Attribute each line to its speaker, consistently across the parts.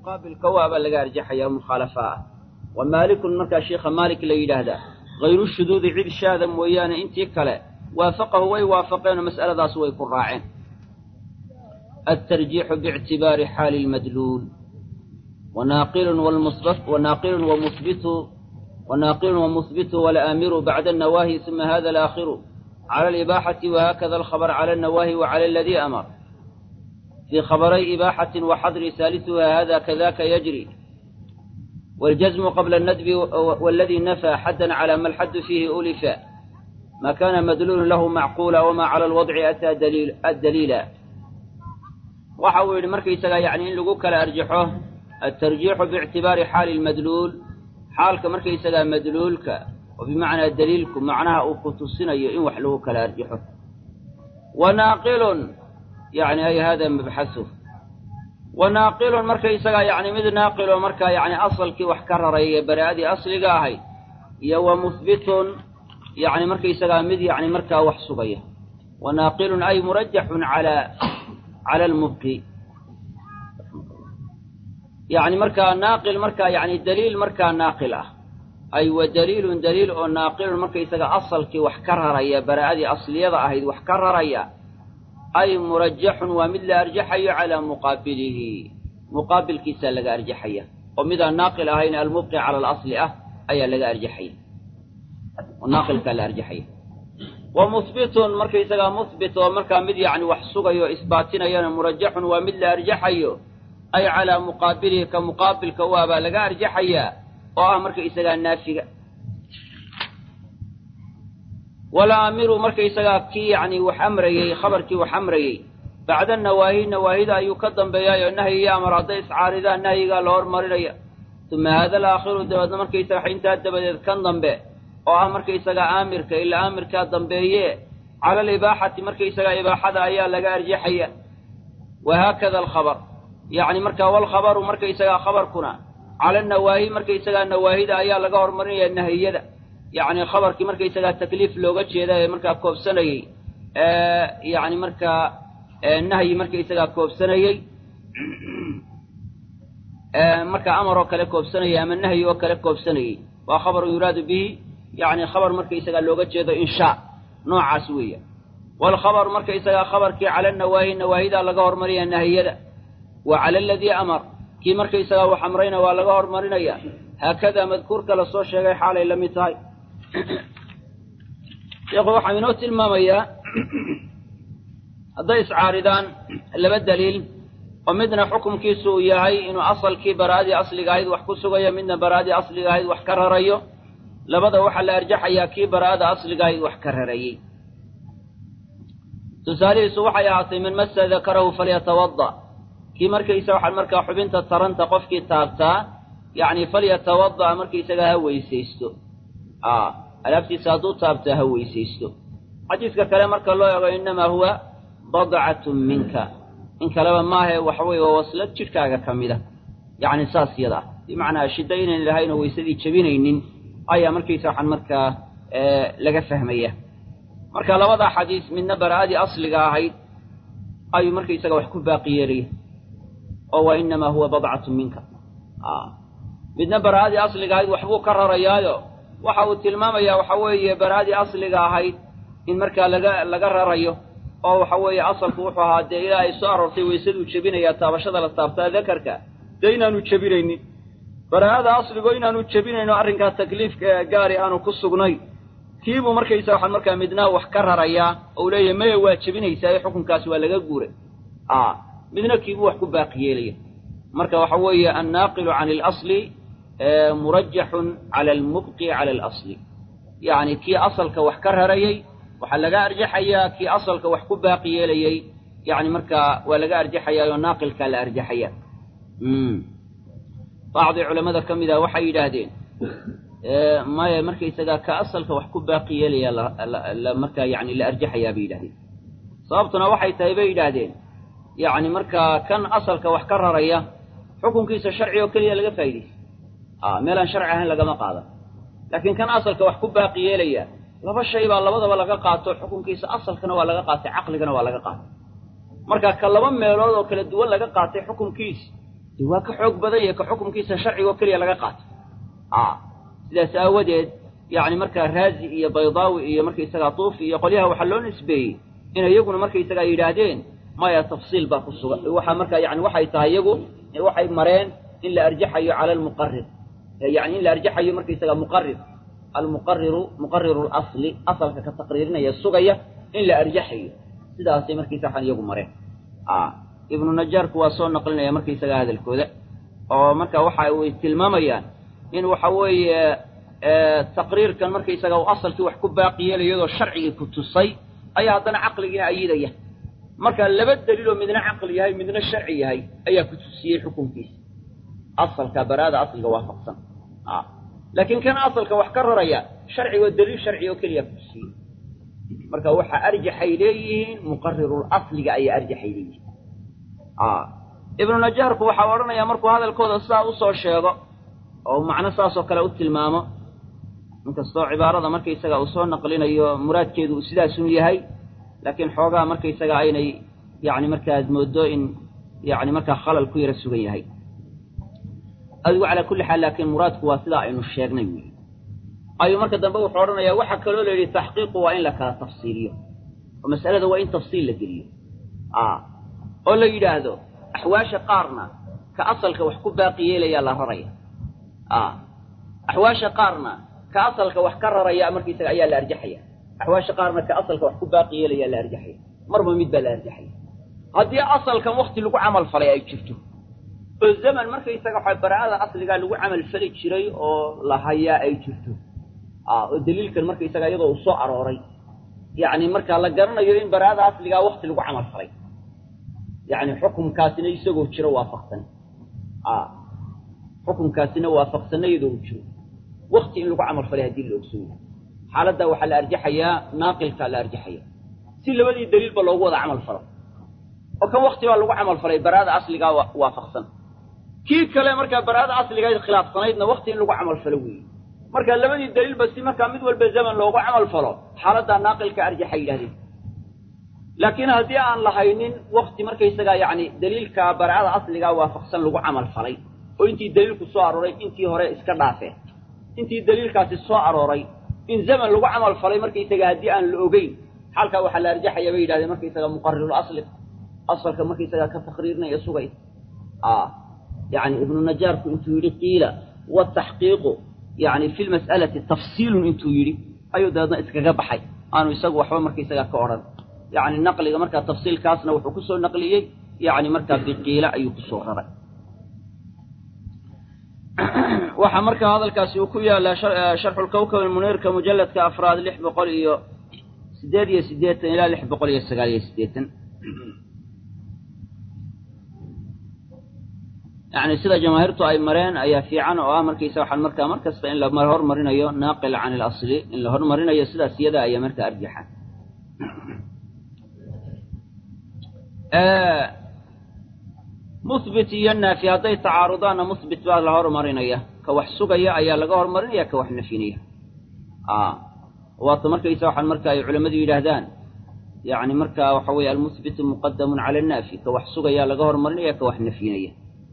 Speaker 1: muqaabilka u abaa laga arjaxaya mukhaalafa ah wa maalikun markaa sheikha maalik la yidhaahdaa hayru shuduudi cid shaada mooyaane intii kale waafaqahu way waafaqeenoo mas'aladaas way ku raaceen altarjiixu biictibaari xaali lmadluul wanaaqilun wanaaqilun wamuhbitu wanaaqilun wamuhbitu walaamiru bacda annawaahi uma hada alaakhiru cala alibaaxati wahakada alkhabar cala annawaahi wacala aladii amar fii khabaray ibaaxatin waxadri saalisuha hada kadaka yajri waاljazmu qabla الnadbi waladii nafى xaddan calى ma alxaddu fiihi ulifa ma kana madluulun lahu macquula wama cala alwadci ataa addaliila waxa uu yidhi markaysagaa yani in lagu kala arjaxo altarjiixu biictibaari xaali lmadluul xaalka markaysagaa madluulka oo bimacnaa daliilku macnaha uu ku tusinayo in wax lagu kala arjaxo wanaaqilun yani ay hada mabxasu wanaaqilun markaysagaa yani mid naaqiloo markaa yani asalkii wax ka raraya baraa'adii asliga ahayd iyo wa muhbitun yani markaysagaa mid yani markaa wax sugaya wanaaqilun ay murajaxun cala cala almubqi yani markaa naaqil markaa yani daliil markaa naaqil ah ay wa daliilun daliil oo naaqilun markaysaga asalkii wax ka raraya baraa'adii asliyada ahayd wax ka raraya ay murajaxun waa mid la arjaxayo calaa muqaabilihi muqaabilkiisaa laga arjaxaya oo midaan naaqil ahayn almubqi cala alasli ah ayaa laga arjaxaya oo naaqilkaa la arjaxaya wa muhbitun markaysagaa muhbit oo markaa mid yacni wax sugayo o isbaatinayana murajaxun waa mid la arjaxayo ay calaa muqaabilihi ka muqaabilka u abaa laga arjaxayaa oo ah markaysagaa naafiga walaamiru markaysagaa kii yacni wax amrayey khabarkii wax amrayey bacda nawaahi nawaahida ayuu ka dambeeyaayoo nahyi iyo amar hadday iscaaridaan nahyigaa la hormarinaya uma haada alaakhiru dabeedna markaysaga intaa dabadeed kan dambe oo ah markaysagaa aamirka ilaa aamirkaa dambeeye cala alibaaxati markaysagaa ibaaxada ayaa laga arjaxaya wahaakada alkhabar yacni markaa walkhabaru markaysagaa khabarkuna cala nawaahi markaysagaa nawaahida ayaa laga hormarinaya nahiyada yacni khabarkii markaysagaa takliif looga jeeda ee markaa koobsanayey yacni markaa nahyi markaysagaa koobsanayey markaa amar oo kale koobsanayey ama nahyi oo kale koobsanayey waa khabarun yuraadu bihi yacni khabar markaysagaa looga jeedo inshaa noocaas weeya waalkhabaru markaysagaa khabarkii cala nawaahi nawaahidaa laga hormarinaya nahiyada wa cala aladii amar kii markaysagaa wax amrayna waa laga hormarinaya haakadaa madkuurka la soo sheegay xaalay la mid tahay sheekhu waxaa inoo tilmaamayaa hadday iscaaridaan laba daliil oo midna xukumkiisu uu yahay inuu asalkii baraa'adii asliga ahayd wax ku sugayo midna baraa'adii asliga ahayd wax ka rarayo labada waxaa la arjaxayaa kii baraa'ada asliga ahayd wax ka rarayey tusaalihiisu waxay ahaatay man massa dakarahu falyatawada kii markaysa waxaa markaa xubinta taranta qofkii taabtaa yacni falyatawada'a markaysagaa ha weysaysto alaabtiisa hadduu taabtaa ha weysaysto xadiiska kale marka loo eego innamaa huwa badcatun minka in kaleba maahae waxa weeye waa waslad jidhkaaga ka mida yacni saas yada ah bimacnaa shiddo inayn lahayn oo weysadii jebinaynin ayaa markaysa waxaan markaa laga fahmaya marka labadaa xadiis midna baraa'adii asliga ahayd ayuu markaysaga wax ku baaqi yeelaya oo wa innamaa huwa badcatun minka midna baraa'adii asliga ahayd waxbuu ka rarayaayo waxa uu tilmaamayaa waxa weeye baraa'adii asliga ahayd in markaa laga laga rarayo oo waxa weeye asalku wuxuu ahaa dee ilaa ay soo aroortay weysaduu jebinayaa taabashada la taabtaa dakarka dee inaanu jebinaynin baraa'ada asligo inaanu jebinayno arrinkaa takliifka gaari aanu ku sugnay kiibuu markaysa waxaan markaa midnaa wax ka rarayaa ou leeyahay maya waa jebinaysaa xukunkaasi waa laga guuray a midna kiibuu wax ku baaqi yeelaya marka waxa weeye annaaqilu can alasli murajaxun cala almubqi cala alasli yacni kii asalka wax ka rarayey waxaa laga arjaxayaa kii asalka wax ku baaqi yeelayey yacni markaa waa laga arjaxayaa oo naaqilkaa la arjaxaya bacdi culammada ka mid ah waxay yidhaahdeen maya markaysagaa ka asalka wax ku baaqi yeelaya la markaa yani la arjaxayaa bay yidhahdeen sababtuna waxay tahay bay yidhaahdeen yacni markaa kan asalka wax ka raraya xukunkiisa sharci oo keliya laga faa'idaysa a meelaan sharci ahayn lagama qaadan laakiin kan asalka wax ku baaqi yeelaya laba shay baa labadaba laga qaato xukunkiisa asalkana waa laga qaatay caqligana waa laga qaatay marka ka laba meelood oo kala duwan laga qaatay xukunkiisa de waa ka xoog badan yahe ka xukumkiisa sharciga oo keliya laga qaato a sidaas aawadeed yacni markaa raazi iyo baydaawi iyo markaysagaa tuufi iyo qolyaha waxaa loo nisbeeyey inay iyaguna markaysagaa yidhaahdeen maya tafsiil baa ku sugan waxaa markaa yani waxay tahay iyagu waxay mareen in la arjaxayo cala almuqarir yani in la arjaxayo markaysaga muqarir almuqariru muqariru lasli asalka ka taqriirinaya sugaya in la arjaxayo sidaasay markaysa waxaan iyagu mareen ibnu najaarku waa soo naqlinaya markaysaga hadalkooda oo marka waxa way tilmaamayaan in waxa weeye taqriirkan markaysaga uu asalkii wax ku baaqi yeelay iyadoo sharcigii ku tusay ayaa haddana caqligiina ayidaya marka laba daliiloo midna caqli yahay midna sharci yahay ayaa ku tusiyey xukunkiisa asalka baraada asliga waafaqsan laakiin kan asalka wax ka raraya sharcigoo daliil sharci oo keliya ku tusiyey marka waxaa arjaxay leeyihiin muqarirul asliga ayaa arjaxay leeyihiin ibnu najaarku waxaa odhanayaa markuu hadalkooda sidaa usoo sheego oo macno saasoo kale u tilmaamo inkastoo cibaarada markaysaga uu soo naqlinayo muraadkeedu uu sidaasun yahay laakiin xoogaa markaysaga aynay yani markaad moodo in yani markaa khalal ku yara sugan yahay adigu calaa kulli xaal laakiin muraadku waa sidaa aynu sheegnay wy ayuu marka dambe wuxuu odhanayaa waxaa kaloo la yidhi taxqiiqu waa in la kala tafsiiliyo oo mas'alada waa in tafsiil la geliyo oo la yidhaahdo axwaasha qaarna ka asalka wax ku baaqi yeelayaa la raraya axwaasha qaarna ka asalka wax ka raraya markaysaga ayaa la arjaxaya axwaasha qaarna ka asalka wax ku baaqi yeelayaa la arjaxaya marba mid baa la arjaxaya haddii asalkan wakti lagu camal falay ay jirto oo zaman markaysaga waxa baraa'ada asligaa lagu camal fali jiray oo la hayaa ay jirto oo daliilkan markaysaga iyadoo uu soo arooray yacni markaa la garanayo in baraa'ada asligaa wakti lagu camal falay yacni xukumkaasina isagoo jiro waafaqsan xukumkaasina waafaqsanna iyadoo u jiro wakti in lagu camal falay haddii la ogsoon yahay xaaladdaa waxaa la arjaxayaa naaqilkaa la arjaxaya si labadii daliilba loogu wada camal falo oo kan wakti baa lagu camal falay baraa'ada asligaa waafaqsan kii kale markaa baraa'ada asligayd khilaafsanaydna wakti in lagu camal falo weeye marka labadii daliilba si markaa mid walba zaman loogu camal falo xaaladdaa naaqilka arjaxa yidhahdeen laakiin haddii aan lahaynin wakti markaysagaa yacni daliilka baraa'ada asligaa waafaqsan lagu camal falay oo intii daliilku soo arooray intii hore iska dhaafeen intii daliilkaasi soo arooray in zaman lagu camal falay markaysaga haddii aan la ogeyn xaalkaa waxaa la arjaxaya bay yidhahdeen markaysaga muqarirul asli asalka markaysagaa ka taqriirinaya sugay yani ibnu najaarku intuu yidhi qiila wataxqiiqu yani fi lmas'alati tafsiilun intuu yidhi ayuu dabeedna iskaga baxay aanu isagu waxba markaysagaa ka odhan yani naqliga markaa tafsiilkaasna wuxuu kusoo naqliyey yani markaa biqiila ayuu kusoo raray waxaa markaa hadalkaasi uu ku yaalaa sharxu lkawkab almuniirka mujalladka afraad lix boqol iyo siddeed iyo siddeetan ilaa lix boqol iyo sagaal iyo siddeetan yani sida jamaahiirtu ay mareen ayaa fiican oo ah markaysa waxaan markaa mar kasta in la hormarinayo naaqil can ilasli in la hormarinayo sidaas iyada ayaa markaa arjaxa muhbit iyo naafi hadday tacaarudaanna muhbit baa la hormarinaya ka wax sugaya ayaa laga hormarinaya ka wax nafinaya waata markaysa waxaan marka ay culammadu yidhaahdaan yani markaa waxa weeye almuhbitu muqadamun cala annaafi ka wax sugaya laga hormarinaya ka wax nafinaya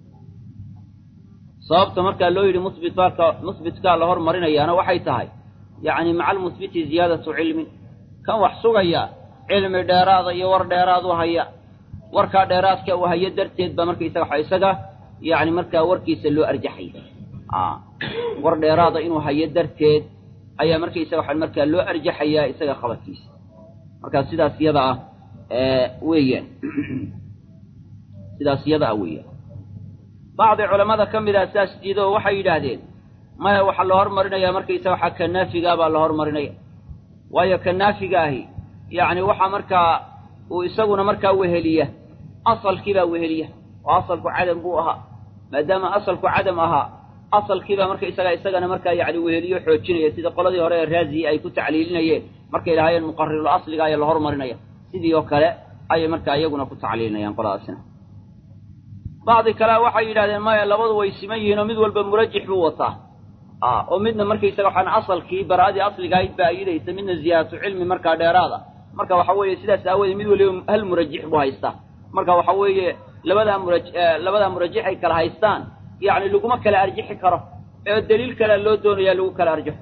Speaker 1: sababta markaa loo yidhi muhbit baalka muhbitkaa la hormarinayaana waxay tahay yacni maca almuhbiti ziyaadatu cilmin kan wax sugaya cilmi dheeraada iyo war dheeraad u haya warkaa dheeraadka uu hayo darteed baa markaysaga waxa isaga yacni markaa warkiisa loo arjaxaya war dheeraada inuu hayo darteed ayaa markaysaga waxa markaa loo arjaxayaa isaga khabarkiisa markaa sidaas iyada ah weeyaan sidaas iyada ah weeyaan bacdi culammada ka mid ah sidaas diido oo waxay yidhaahdeen maya waxaa la hormarinayaa markaysa waxaa ka naafigaa baa la hormarinaya waayo ka naafiga ahi yacni waxaa markaa uu isaguna markaa weheliya asalkiibaa weheliya oo asalku cadam buu ahaa maadaama asalku cadam ahaa asalkiibaa marka isagaa isagana markaa yacni weheliyo xoojinaya sida qoladii hore ee raaziyi ay ku tacliilinayeen markay lahaayeen muqarirul asliga ayaa la hormarinaya sidii oo kale ayay markaa iyaguna ku tacliilinayaan qoladaasina bacdi kalea waxay yidhahdeen maya labadu way siman yihiin oo mid walba murajix buu wataa oo midna markaysaga waxaan asalkii baraa'adii asligahayd baa ayidaysa midna ziyaadatu cilmi markaa dheeraada marka waxa weeye sidaas aawoodee mid waliba hal murajix buu haystaa marka waxa weeye labadaa mura labadaa murajax ay kala haystaan yacni laguma kala arjixi karo ee daliil kalea loo doonayaa lagu kala arjaxo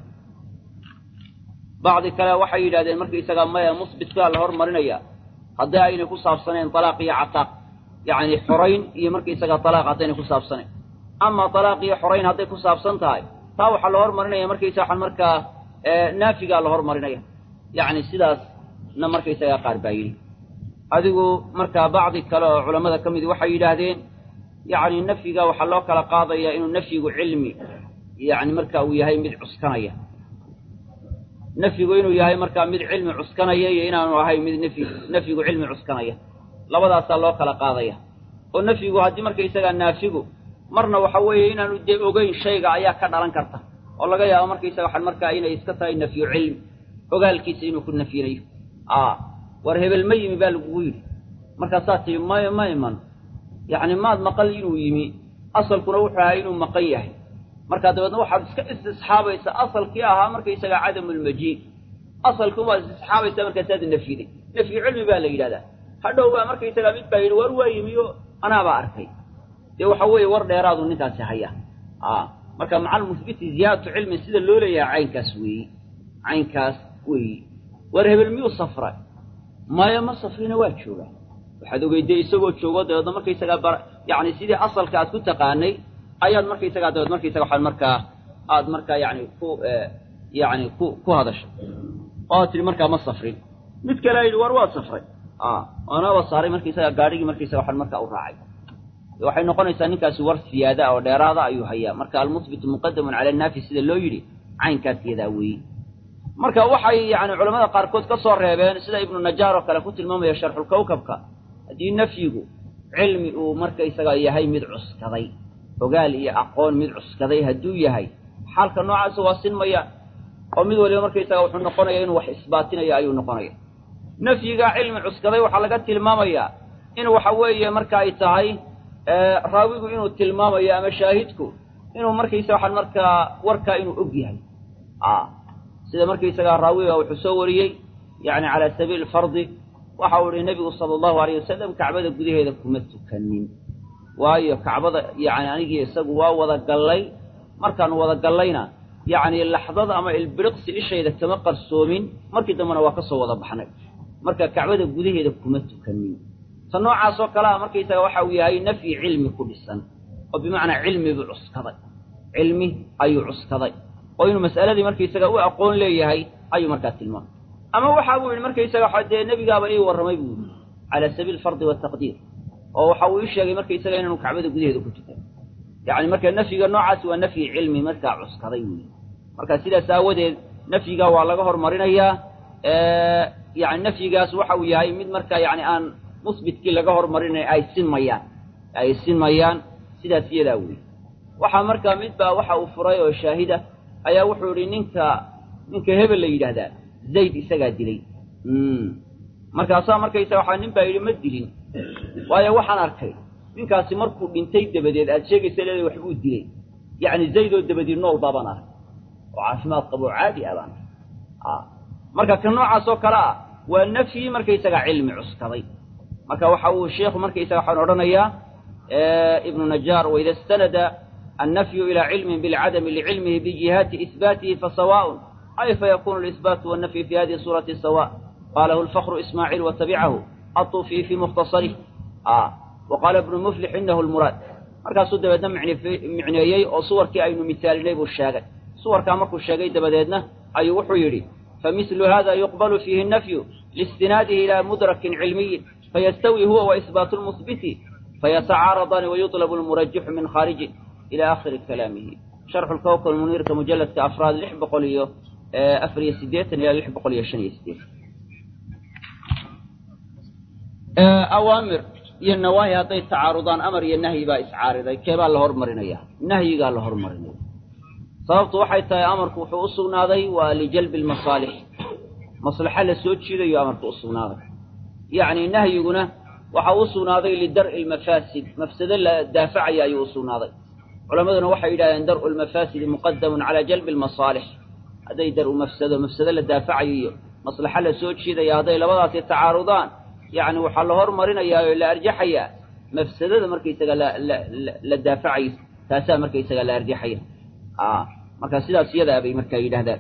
Speaker 1: bacdi kale waxay yidhahdeen markaisagaa maya musbitkaa la hormarinaya haddii aynay ku saabsanayn talaaq iyo cataaq yacni xorayn iyo markaisagaa talaaq haddaynay ku saabsanayn ama talaaq iyo xorayn hadday ku saabsan tahay taa waxaa la hormarinaya markaysa waxaan markaa naafigaa la hormarinaya yacni sidaasna markaysagaa qaar baa yidhi adigu markaa bacdi kale oo culammada ka midi waxay yidhaahdeen yacni nafyiga waxaa loo kala qaadaya inuu nafyigu cilmi yacni marka uu yahay mid cuskanaya nafyigu inuu yahay markaa mid cilmi cuskanaya iyo inaanu ahayn mid nafyi nafyigu cilmi cuskanaya labadaasaa loo kala qaadaya oo nafyigu haddii markaysagaa naafigu marna waxa weeye inaanu dee ogeyn shayga ayaa ka dhalan karta oo laga yaabo markaysaga waxaan markaa inay iska tahay nafyu cilmi ogaalkiisa inuu ku nafyinayo a war hebel ma yimi baa lagugu yidhi markaasaa tii may ma iman yacni maad maqal inuu yimi asalkuna wuxuu ahaa inuu maqan yahay markaa dabeedna waxaad iska istisxaabaysaa asalkii ahaa markaysagaa cadamulmajiid asalkii waad istisxaabaysaa markaasaad nafyiday nafyu cilmi baa la yidhahdaa hadhow baa markaysagaa mid baa yidhi war waa yimi o anaabaa arkay dee waxa weeye war dheeraadu ninkaasi haya a marka macal muhbiti ziyaadatu cilmin sida loo leeyahay caynkaas weeyi caynkaas weeyi war hebel miyuu safray maya ma safrina waa joogaa waxaad ogeyday isagoo joogo dabeedna markaysagaa bar yacni sidii asalka aad ku taqaanay ayaad markaysagaa dabeed markaysaga waxaan markaa aad markaa yacni ku yacni ku ku hadashay oo aad tidhi markaa ma safrin mid kale a yidhi war waa safray a oonaba saaray markaysagaa gaadhigii markaysaga waxaan markaa u raacay waxay noqonaysaa ninkaasi war siyaada oo dheeraada ayuu hayaa marka almuhbitu muqadamun cala annaafi sida loo yidhi caynkaas yadaa weeye marka waxay yacni culamada qaarkood ka soo reebeen sida ibnu najaar oo kale ku tilmaamaya sharxulkawkabka haddii nafyigu cilmi uu markaysaga yahay mid cuskaday ogaal iyo aqoon mid cuskaday hadduu yahay xaalka noocaasa waa sinmaya oo mid waliba markaysaga wuxuu noqonaya inuu wax isbaatinayo ayuu noqonaya nafyiga cilmi cuskaday waxaa laga tilmaamayaa in waxa weeye marka ay tahay raawigu inuu tilmaamayo ama shaahidku inuu markaysaga waxaan markaa warkaa inuu og yahay a sida markaysagaa raawiga wuxuu soo wariyey yacni calaa sabiili fardi waxa uu ihi nebigu sala allahu alayh wasalam kacbada gudaheeda kuma tukanin waayo kacbada yacni anigii isagu waa wada gallay markaanu wada gallayna yacni laxdada ama ilbiriqsi ishayda kama qarsoomin markii dambena waa ka soo wada baxnay marka kacbada gudaheeda kuma tukanin ta noocaasoo kale a markaysaga waxa uu yahay nafyi cilmi ku dhisan oo bimacnaa cilmi buu cuskaday cilmi ayuu cuskaday oo inuu mas'aladii markaysaga u aqoon leeyahay ayuu markaa tilmaamay ama waxa buu yidhi markaysaga waxa dee nebigaaba ii warramay buu yidhi calaa sabiili fardi wataqdiir oo waxa uu ii sheegay markaysaga inaanu kacbada gudaheeda ku tukan yacni marka nafyiga noocaasi waa nafyi cilmi markaa cuskaday weyi marka sidaas aawadeed nafyiga waa laga hormarinayaa yani nafyigaas waxa uu yahay mid markaa yani aan musbitkii laga hormarinay ay sinmayaan ay sinmayaan sidaas iyadaa weyi waxaa markaa mid baa waxa uu furay oo shaahida ayaa wuxuu idhi ninka ninka hebel la yidhaahdaa zayd isagaa dilay markaasaa markaysa waxaa nin baa yidhi ma dilin waayo waxaan arkay ninkaasi markuu dhintay dabadeed aad sheegaysa leedahay waxbuu dilay yacni zayd oo dabadeed nool baabaan arkay oo caafimaad qabo oo caadi ah baan arkay marka ka noocaas oo kale ah waa nafyi markaysagaa cilmi cuskaday marka waxa uu sheikhu markaysaga waxaan odhanayaa ibnu najaar waida istanada annafyu ilaa cilmin bilcadami licilmihi bijihaati ihbaatihi fasawaaءun ay fayakunu اlisbaatu wannafyu fi hadihi suurati sawa qalahu lfakru ismaaciil watabicahu aطufi fi mukhtasarih wa qaala ibnu muflix inahu lmuraad markaasuu dabeedna micneeyey oo suwarkii aynu misaalinay buu sheegay suwarkaa markuu sheegay dabadeedna ayuu wuxuu yidhi famithlu hada yuqbalu fiihi nafyu liistinaadihi ilaa mudrakin cilmiyin fayastawi huwa waisbaatu lmuhbiti fayatacaaradaani wayuطlabu lmurajixu min khaarijin ila akhiri kalaamihi sharxu lkawkab muniirka mujaladka afraad lix boqol iyo afar iyo sideetan ilaa lix boqol iyo shan iyo sideetan awaamir iyo nawaahi hadday tacaarudaan amar iyo nahyi baa iscaariday keebaa la hormarinaya nahyigaa la hormarinaya sababtu waxay tahay amarku wuxuu u sugnaaday waa lijalbi lmasaalix maslaxa la soo jiidayo amarku u sugnaaday yacni nahyiguna waxa u sugnaaday lidar'i lmafaasid mafsado la daafacaya ayuu u sugnaaday culammaduna waxay yidhahdeen dar'u lmafaasidi muqadamun calaa jalbi lmasaalix hadday dar'u mafsado mafsado la daafacayo iyo maslaxa la soo jiidaya hadday labadaasi tacaarudaan yacni waxaa la hormarinayaa oo la arjaxayaa mafsadada markaysaga la la la daafacayo taasaa markaysaga la arjaxaya a marka sidaas iyadaa bay markaa yidhahdaan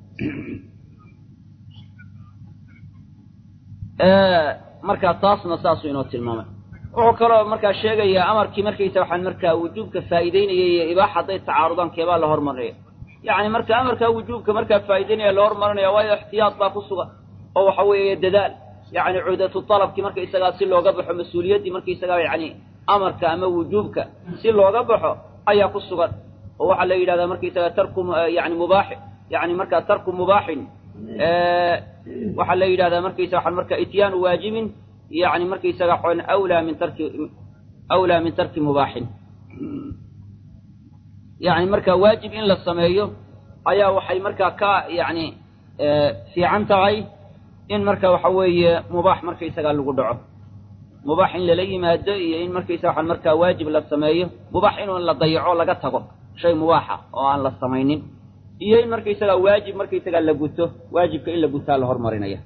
Speaker 1: marka taasna saasuu inoo tilmaamay wuxuu kaloo markaa sheegayaa amarkii markaysa waxaan markaa wujuubka faa'iideynayay iyo ibaaxa hadday tacaarudaan keebaa la hormarinaya yacni marka amarkaa wujuubka markaa faa'ideynaya la hormarinaya waayo ixtiyaad baa ku sugan oo waxa weeye dadaal yacni cuhdatu talabkii markaysagaa si looga baxo mas-uuliyaddii markaysagaa yacni amarka ama wujuubka si looga baxo ayaa ku sugan oo waxaa la yidhahdaa markaysagaa tarku yani mubaaxi yani markaa tarku mubaaxin waxaa la yidhahdaa markaysa waxaan marka ityaanu waajibin yani markaysaga xon awlaa min tarki awlaa min tarki mubaaxin yani marka waajib in la sameeyo ayaa waxay markaa ka yani fiican tahay in marka waxa weeye mubaax markaysagaa lagu dhaco mubaax in lala yimaado iyo in markaysa waxaan markaa waajib la sameeyo mubaax inuu la dayaco laga tago shay mubaaxa oo aan la samaynin iyo in markaysagaa waajib markaysagaa la guto waajibka in la gutaa la hormarinaya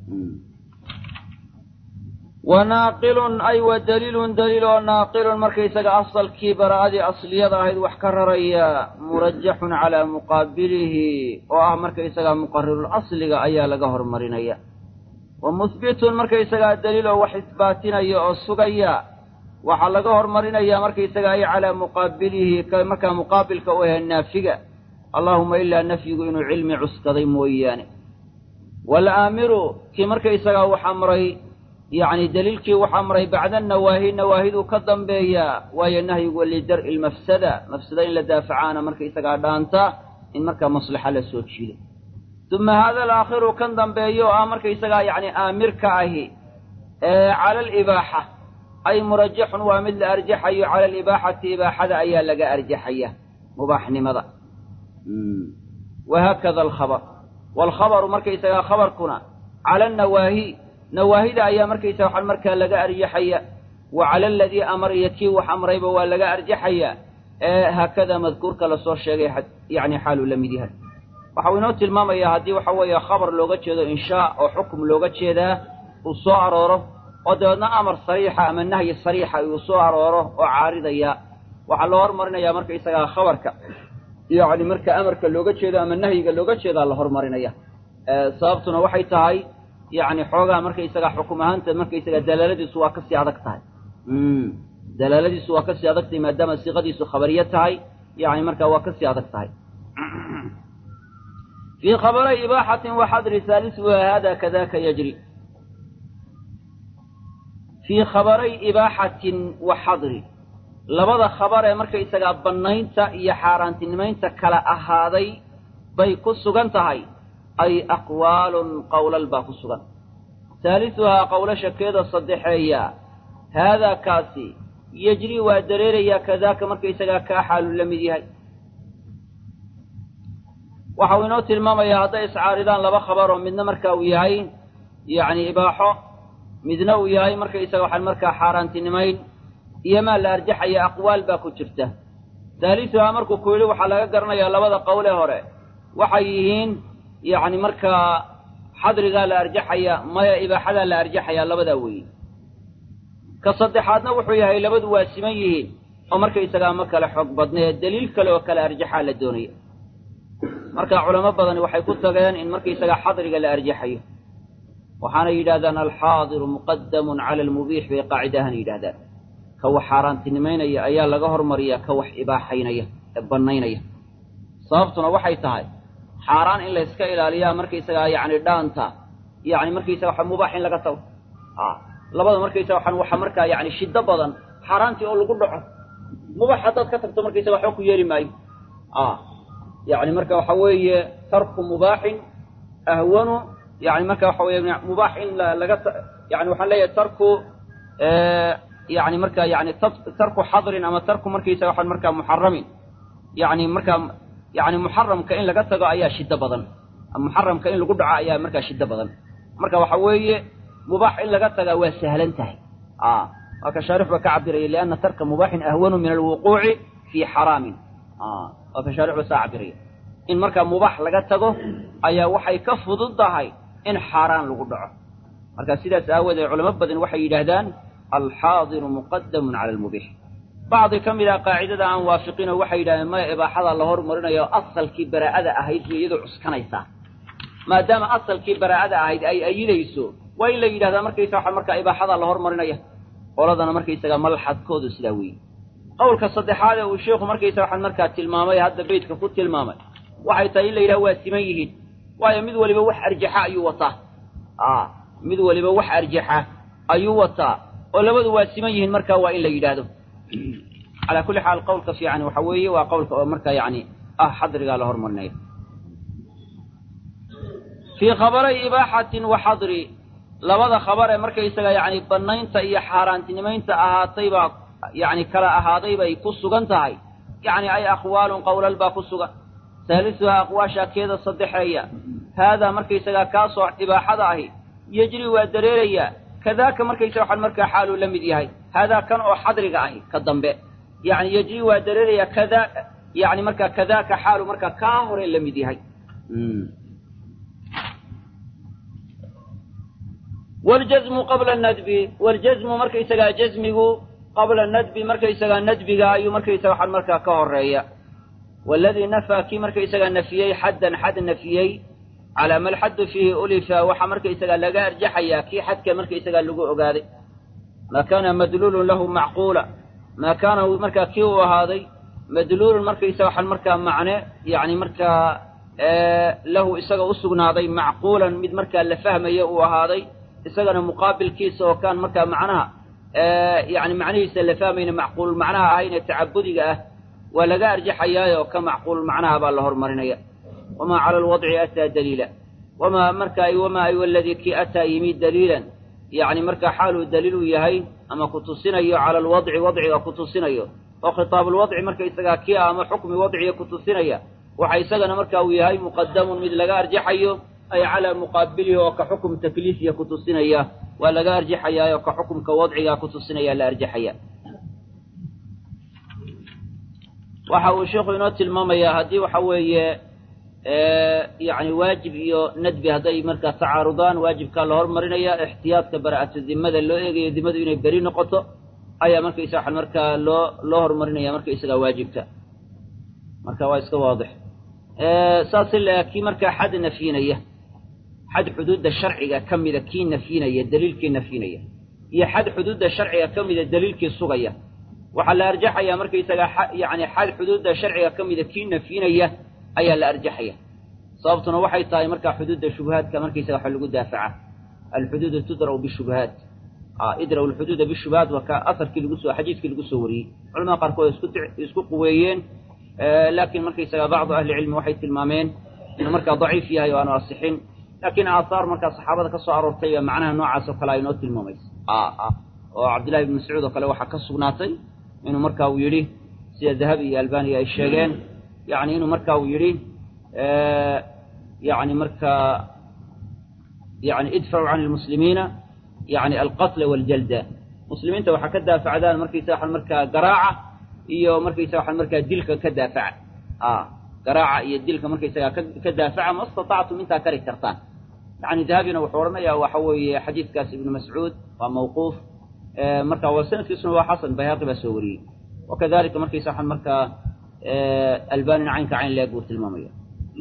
Speaker 1: wa naaqilun ay wa daliilun daliil oo naaqilun markaysaga asalkii bara'adii asliyada ahayd wax ka raraya murajaxun calaa muqaabilihi oo ah markaysagaa muqarirul asliga ayaa laga hormarinaya wa muhbitun markaysagaa daliil oo wax isbaatinaya oo sugaya waxaa laga hormarinaya markaysaga ay calaa muqaabilihi markaa muqaabilka u ahe naafiga allaahuma ilaa nafyigu inuu cilmi cuskaday mooyaane waalaamiru kii markaysagaa wax amray yacni daliilkii wax amray bacda nawaahi nawaahiduu ka dambeeyaa waayo nahyigu lidar'i lmafsada mafsada in la daafacaana markaysagaa dhaanta in markaa maslaxa la soo jiido uma haada alaakhiru kan dambeeyo oo ah markaysagaa yacni aamirka ahi cala alibaaxa ay murajaxun waa mid la arjaxayo cala alibaaxati ibaaxada ayaa laga arjaxaya mubaaxnimada wahaakada alkhabar waalkhabaru markaysagaa khabarkuna cala annawaahi nawaahida ayaa markaysaga waxaan markaa laga arjaxaya wa cala aladii amar iyo kii wax amrayba waa laga arjaxaya ee haakada madkuurka lasoo sheegay yacni xaaluu la mid yahay waxau inoo tilmaamayaa haddii waxa weeye khabar looga jeedo inshaa oo xukum looga jeedaa uu soo arooro oo dabeedna amar sariixa ama nahyi sariixa uu soo arooro oo caaridaya waxaa loo hormarinayaa markaysagaa khabarka yacni marka amarka looga jeedo ama nahyiga looga jeedaa la hormarinaya sababtuna waxay tahay yacni xoogaa markaysagaa xukum ahaanta markaysaga dalaaladiisu waa kasii adag tahay dalaaladiisu waa kasii adag tahay maadaama siiqadiisu khabariye tahay yani markaa waa kasii adag tahay fii khabaray ibaaxatin waxadri haalisuha hada kadaka yajri fii khabaray ibaaxatin wa xadri labada khabar ee markaysagaa bannaynta iyo xaaraantinimaynta kala ahaaday bay ku sugan tahay ay aqwaalun qowlal baa ku sugan haalisuhaa qowlashakeeda saddexeeya haadaa kaasi yejri waa dareerayaa kadaaka markaysagaa kaa xaalu la mid yahay waxau inoo tilmaamayaa hadday iscaaridaan laba khabar oo midna marka uu yahay yacni ibaaxo midna uu yahay markaysaga waxaan markaa xaaraantinimayn iyo maa la arjaxaya aqwaal baa ku jirta haalisuhaa markuu ku yidhi waxaa laga garanayaa labada qowle hore waxay yihiin yacni markaa xadrigaa la arjaxaya maya ibaaxadaa la arjaxayaa labadaa weeye ka saddexaadna wuxuu yahay labadu waa siman yihiin oo markaysagaa ma kale xoog badnee daliil kale oo kale arjaxaa la doonaya marka culamo badani waxay ku tageen in markaysagaa xadriga la arjaxayo waxaanay yidhahdaan alxaadiru muqadamun cala almubiix bay qaacida ahaan yidhahdaan ka wax xaaraantinimaynaya ayaa laga hormariyaa ka wax ibaaxaynaya ee bannaynaya sababtuna waxay tahay xaaraan in layska ilaaliyaa markaysagaa yacni dhaanta yacni markaysaga waxa mubaax in laga tago labada markaysaga waxaan waxa markaa yacni shiddo badan xaaraantii oo lagu dhaco mubaax haddaad ka tagto markaysaga waxba ku yeeli maayo yacni marka waxa weeye tarku mubaaxin ahwanu yani marka waxa weeye mubaax in laga yani waxaan leeyahay tarku yani marka yani tarku xadrin ama tarku markaysaga waxaan markaa muxaramin yani markaa yani muxaramka in laga tago ayaa shiddo badan muxaramka in lagu dhaco ayaa markaa shiddo badan marka waxa weeye mubaax in laga tagaa waa sahlan tahay waa ka shaarix ba ka cabiraya lianna tarka mubaaxin ahwanu min alwuquuci fii xaraamin waa ka shaarix ba saa cabiraya in markaa mubaax laga tago ayaa waxay ka fudud tahay in xaaraan lagu dhaco marka sidaas aawoodee culamo badan waxay yidhaahdaan alxaadiru muqadamun cala almubiix bacdi ka mid ah qaacidada aan waafiqinoo waxay yidhahdeen maya ibaaxada la hormarinayo asalkii baraa'ada ahayd bay iyadoo cuskanaysaa maadaama asalkii baraa'ada ahayd ay ayidayso waa in la yidhahdaa markaysa waxa markaa ibaaxada la hormarinaya qoladana markaysaga malxadkoodu sidaa weeye qowlka saddexaad ee uu sheikhu markaysa waxaan markaa tilmaamay hadda beytka ku tilmaamay waxay tahay in la yidhaha waa siman yihiin waayo mid waliba wax arjaxa ayuu wataa a mid waliba wax arjaxa ayuu wataa oo labadu waa siman yihiin markaa waa in la yidhaahdo calaa kulli xaal qowlka fiican waxa weeye waa qowlka oo markaa yacni ah xadrigaa la hormarinaya fii khabaray ibaaxatin wa xadri labada khabar ee markaysaga yacni bannaynta iyo xaaraantinimaynta ahaatay baa yacni kala ahaaday bay ku sugan tahay yacni ay aqwaalun qowlal baa ku sugan saalisuhaa aqwaasha keeda saddexeeya haadaa markaysagaa kaasoo ibaaxada ahi yejri waa dareerayaa kadaaka markaysaga waxaan markaa xaaluu la mid yahay haadaa kan oo xadriga ahi ka dambe yacni yejri waa dareerayaa kadaa yacni markaa kadaaka xaalu markaa kaa hore la mid yahay waljazmu qabla nadbi waljazmu markaysagaa jazmigu qabla nadbi markaysagaa nadbiga ayuu markaysaga waxaan markaa ka horeeya waladii nafaa kii markaysagaa nafiyey xaddan xad nafiyey calaa ma alxaddu fiihi ulifa waxaa markaysagaa laga arjaxayaa kii xadka markaysagaa lagu ogaaday maa kaana madluulun lahu macquula maa kaana markaa kii uu ahaaday madluulun markaysaga waxaan markaa macne yacni markaa lahu isaga u sugnaaday macquulan mid markaa la fahmaya uu ahaaday isagana muqaabilkiisa oo kaan markaa macnaha yani macnihiisa la fahmayna macquul macnaha ahayne tacabudiga ah waa laga arjaxayaayo ka macquul macnaha baa la hormarinaya wamaa cala alwadci ataa daliila wamaa marka wamaa ay waladii kii ataa yimid daliilan yani markaa xaaluu daliil u yahay ama ku tusinayo cala alwadci wadciga ku tusinayo oo khitaabulwadci marka isagaa kii ah ama xukmi wadciga ku tusinaya waxa isagana marka uu yahay muqadamun mid laga arjaxayo ay calaa muqaabilihi oo ka xukum takliifiya ku tusinaya waa laga arjaxayaa oo ka xukumka wadcigaa ku tusinaya la arjaxaya waxa uu sheikhu inoo tilmaamayaa haddii waxa weeye yani waajib iyo nadbi hadday markaa tacaarudaan waajibkaa la hormarinaya ixtiyaadka bara'atu dimada loo eegayo dimadu inay beri noqoto ayaa markaysa waxaan markaa loo loo horumarinaya markaysagaa waajibka marka waa iska waadix saas ilaa kii markaa xad nafyinaya xad xuduudda sharciga ka mida kii nafyinaya daliilkii nafyinaya iyo xad xuduudda sharciga ka mida daliilkii sugaya waxaa la arjaxayaa markaysagaa yani xad xuduudda sharciga ka mida kii nafyinaya ayaa la arjaxaya sababtuna waxay tahay markaa xuduudda shubahaadka markaysaga waxa lagu daafaca alxuduudu tudra'u bishubahaat idra'u alxuduuda bishubahaat waa ka aharkii lagu soo xadiidkii lagu soo wariyey culamada qaarkood isku isku quweeyeen laakiin markaysaga bacdu ahli cilmi waxay tilmaameen inuu markaa daciif yahay oo aanu asixin laakiin aahaar markaa saxaabada ka soo aroortay baa macnaha noocaas oo kale ay noo tilmaamaysa oo cabdillahi ibn mascuud oo kale waxaa ka sugnaatay inuu marka uu yidhi sida dahabi iyo albaniya ay sheegeen yani inuu marka uu yidhi yani markaa yani idfacu can lmuslimiina yani alqatla waljalda muslimiinta waxaa ka daafacdaan markaysa waxaan markaa garaaca iyo markaysa waxaan markaa dilka ka daafaca garaaca iyo dilka markaysagaa ka daafaca ma istatactum intaa kari kartaan yani dahabina wuxuu odhanayaa waxa weeye xadiidkaas ibnu mascuud waa mawquuf marka waa sanadkiisuna waa xasan bayhaqi baa soo wariyey wakadalika markaysa waxaan markaa albanina caynka cayn leeg buu tilmaamaya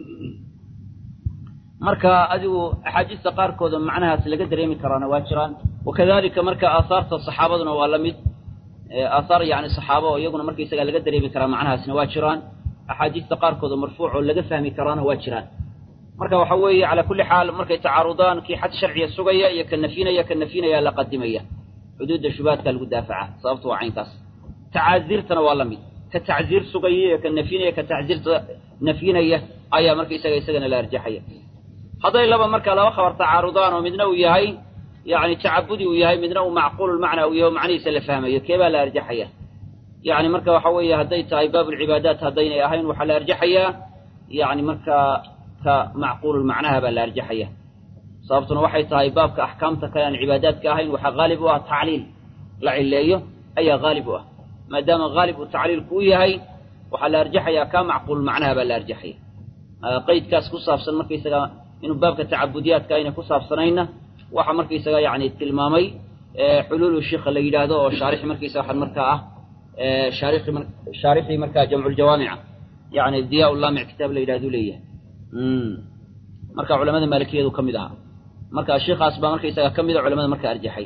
Speaker 1: marka adigu axaadiista qaarkooda macnahaas laga dareemi karaana waa jiraan wakadalika marka aahaarta saxaabaduna waa la mid aahaar yani saxaaba oo iyaguna markaysaga laga dareemi karaa macnahaasna waa jiraan axaadiista qaarkooda marfuuc oo laga fahmi karaana waa jiraan marka waxa weeye calaa kulli xaal markay tacaarudaan kii xad sharciga sugaya iyo ka nafyinaya ka nafyinaya la qadimaya xuduudda shubahaadka lagu daafaca sababtu waa caynkaas tacaasiirtana waa la mid ka tacziir sugaya iyo ka nafyinaya ka tacziirta nafyinaya ayaa markaysaga isagana la arjaxaya hadday laba marka laba khabar tacaarudaan oo midna uu yahay yani tacabudi uu yahay midna uu macquululmacna uu yahay macnihiisa la fahmayo keebaa la arjaxaya yani marka waxa weeye hadday tahay baabulcibaadaat haddaynay ahayn waxaa la arjaxayaa yani markaa ka macquululmacnaha baa la arjaxaya sababtuna waxay tahay baabka axkaamta kale aan cibaadaadka ahayn waxaa haalib u ah tacliil la cileeyo ayaa haalib u ah maadaama haalib uu tacliilku u yahay waxaa la arjaxayaa kaa macquululmacnaha baa la arjaxaya qeydkaas ku saabsan markaysaga inuu baabka tacabudiyaadka ayna ku saabsanayna waxa markaysaga yani tilmaamay xuluulu shika la yidhaahdo oo shaarixi markiisa waxaan markaa ah shaarixi shaarixii markaa jamculjawaamica yani diyaa laamic kitaab la yidhahdu leeyahay marka culamada maalikiyadu ka mid ahaa marka sheikaas baa markaysaga ka mida culamada marka arjaxay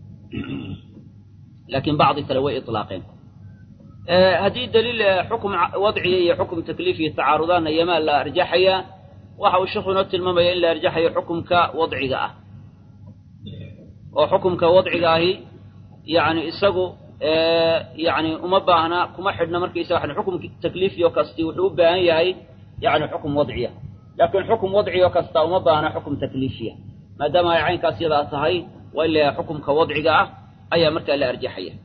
Speaker 1: laakiin bacdi kale way ilaaqeen haddii daliil xukum wadciya iyo xukum takliifiya tacaarudaanna yamaa la arjaxayaa waxa uu sheikhu inoo tilmaamaya in la arjaxayo xukumka wadciga ah oo xukumka wadciga ahi yani isagu yani uma baahna kuma xidhna markaysa waxan xukum takliifiyo kasti wuxuu u baahan yahay yani xukum wadciya laakiin xukum wadciyo kasta uma baahna xukum takliifiya maadaama ay caynkaas yadaa tahay waa in la yahay xukumka wadciga ah ayaa markaa la arjaxaya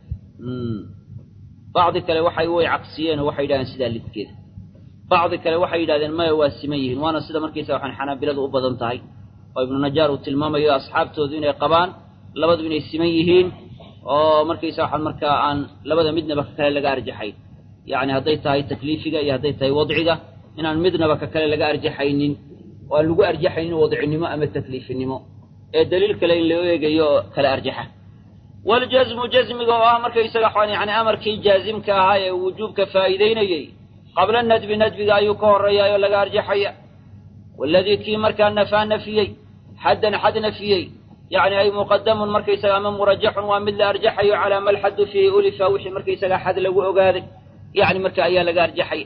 Speaker 1: bacdi kale waxay way cagsiyeen oo waxay yidhahdeen sidaa lidkeeda bacdi kale waxay yidhahdeen maya waa siman yihiin waana sida markaysa waxaan xanaabiladu u badan tahay oo ibnu najaar uu tilmaamayo asxaabtoodu inay qabaan labadu inay siman yihiin oo markaysa waxaan markaa aan labada midnaba ka kale laga arjaxayn yacni hadday tahay takliifiga iyo hadday tahay wadciga inaan midnaba ka kale laga arjaxaynin oo aan lagu arjaxaynin wadcinimo ama takliifinimo ee daliil kale in loo eegayo oo kala arjaxa waljasmu jasmiga oo ah markaysaga yani amarkii jaazimka ahaa ee wujuubka faa'iideynayey qabla nadbi nadbiga ayuu ka horreeyaa oo laga arjaxaya waladii kii markaa nafaa nafiyey xaddan xad nafiyey yani ay muqadamun markaysaga ama murajaxun waa mid la arjaxayo calaa ma lxaddu fiihi ulifa wixii markaysaga xad lagu ogaaday yani marka ayaa laga arjaxaya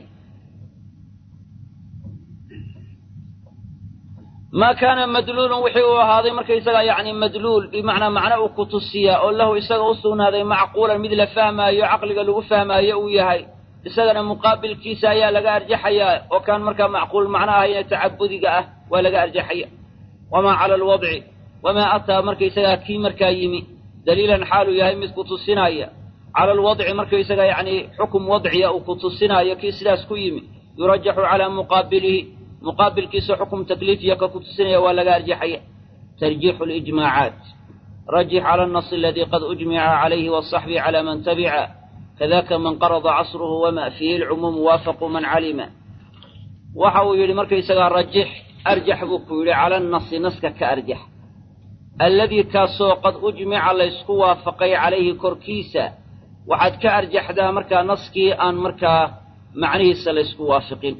Speaker 1: maa kaana madluulun wixii uu ahaaday markaysaga yani madluul bimacnaa macno uu ku tusiyaa oo lahu isaga u sugnaaday macquulan mid la fahmaayo caqliga lagu fahmaayo uu yahay isagana muqaabilkiisa ayaa laga arjaxayaa oo kaan markaa macquul macno ahayne tacabudiga ah waa laga arjaxaya wamaa cala alwadci wamaa ataa markaysagaa kii markaa yimi daliilan xaaluu yahay mid ku tusinaya cala alwadci markaysaga yacni xukum wadciya uu ku tusinaayo kii sidaas ku yimi yurajaxu calaa muqaabilihi muqaabilkiisa xukum takliifiya ka ku tusinaya waa laga arjaxaya tarjiixu lijmaacaat rajix cala annasi aladii qad ujmica calayhi waasaxbi cala man tabica kadaka man qarada casruhu wama fiihi lcumuumu waafaqu man calima waxa uu yidhi markaysagaa rajix arjax buu ku yidhi cala annasi naska ka arjax alladii kaasoo qad ujmica laysku waafaqay calayhi korkiisa waxaad ka arjaxdaa markaa naskii aan markaa macnihiisa laysku waafiqin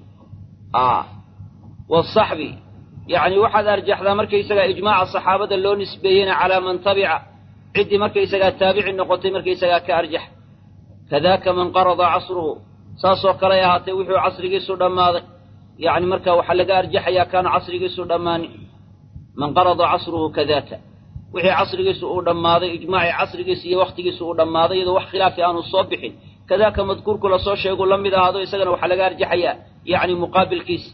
Speaker 1: waasaxbi yacni waxaad arjaxdaa markaysagaa ijmaaca saxaabada loo nisbeeyeyna calaa man tabica ciddii markaysagaa taabici noqotay markaysagaa ka arjax kadaaka man qarada casruhu saasoo kaley ahaatee wuxuu casrigiisu dhammaaday yacni marka waxaa laga arjaxayaa kaanu casrigiisu dhammaanin man qarada casruhu kadaaka wixii casrigiisu uu dhammaaday ijmaacii casrigiisa iyo wakhtigiisu uu dhammaaday iyadoo wax khilaafi aanu soo bixin kadaaka madkuurku lasoo sheegu la mid ahaado isagana waxaa laga arjaxayaa yacni muqaabilkiisa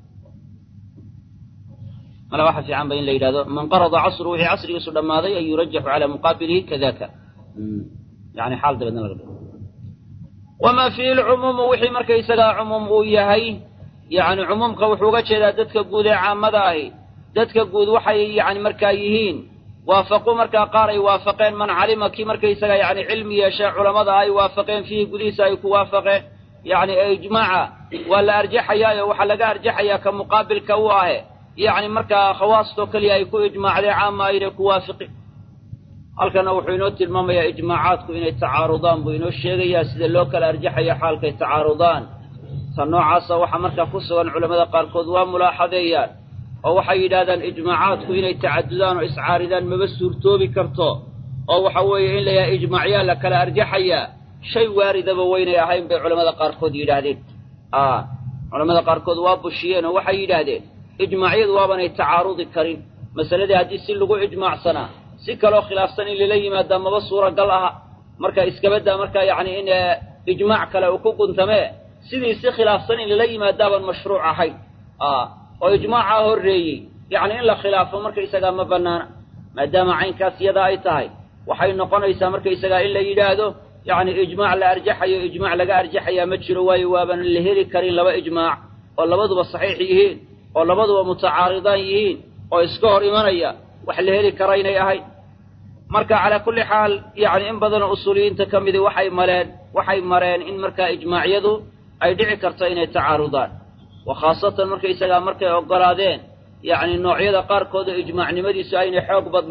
Speaker 1: mala waxa fiican ba in la yidhahdo man qarada casruhu wixii casrigiisu dhammaaday an yurajaxu calaa muqaabilihi kadaka yani xaal dabeedna laga dhigo wamaa fiihi lcumuumu wixii markaysagaa cumuum uu yahay yacni cumuumka wuxuu uga jeedaa dadka guud ee caamada ahi dadka guud waxay yani markaa yihiin waafaqu markaa qaar ay waafaqeen man calima kii markaysaga yani cilmi yeeshay culammada ay waafaqeen fiihi gudihiisa ay ku waafaqeen yacni ee ijmaaca waa la arjaxayaayo waxaa laga arjaxayaa ka muqaabilka u ahe yacni markaa khawaastoo keliya ay ku ijmaacdeen caama aynay ku waafiqin halkana wuxuu inoo tilmaamayaa ijmaacaadku inay tacaarudaan buu inoo sheegayaa sida loo kala arjaxayo xaalkay tacaarudaan ta noocaasa waxaa markaa ku sugan culammada qaarkood waa mulaaxadeeyaan oo waxay yidhahdaan ijmaacaadku inay tacadudaan oo iscaaridaan maba suurtoobi karto oo waxa weeye in la yahay ijmaacyaa la kala arjaxayaa shay waaridaba weynay ahayn bay culammada qaarkood yidhaahdeen a culammada qaarkood waa bushiyeen oo waxay yidhaahdeen ijmaacyadu waabanay tacaarudi karin masaladii haddii si lagu ijmaacsanaa si kaloo khilaafsan in lala yimaadaa maba suuragal aha marka iskabaddaa markaa yacni in ijmaac kale uu ku guntamee sidii si khilaafsan in lala yimaadaabaan mashruuc ahayn oo ijmaacaa horreeyey yacni in la khilaafo markaysagaa ma bannaana maadaama caynkaas yadaa ay tahay waxay noqonaysaa markaysagaa in la yidhaahdo yacni ijmaac la arjaxayo ijmaac laga arjaxayaa ma jiro waayo waaban la heli karin laba ijmaac oo labaduba saxiix yihiin oo labaduba mutacaaridaan yihiin oo iska hor imanaya wax la heli kara inay ahayd marka calaa kulli xaal yacni in badanoo usuuliyiinta ka midi waxay maleen waxay mareen in markaa ijmaacyadu ay dhici karto inay tacaarudaan wa khaasatan markaysagaa markay oggolaadeen yacni noocyada qaarkooda ijmaacnimadiisu aynay xoog badnayn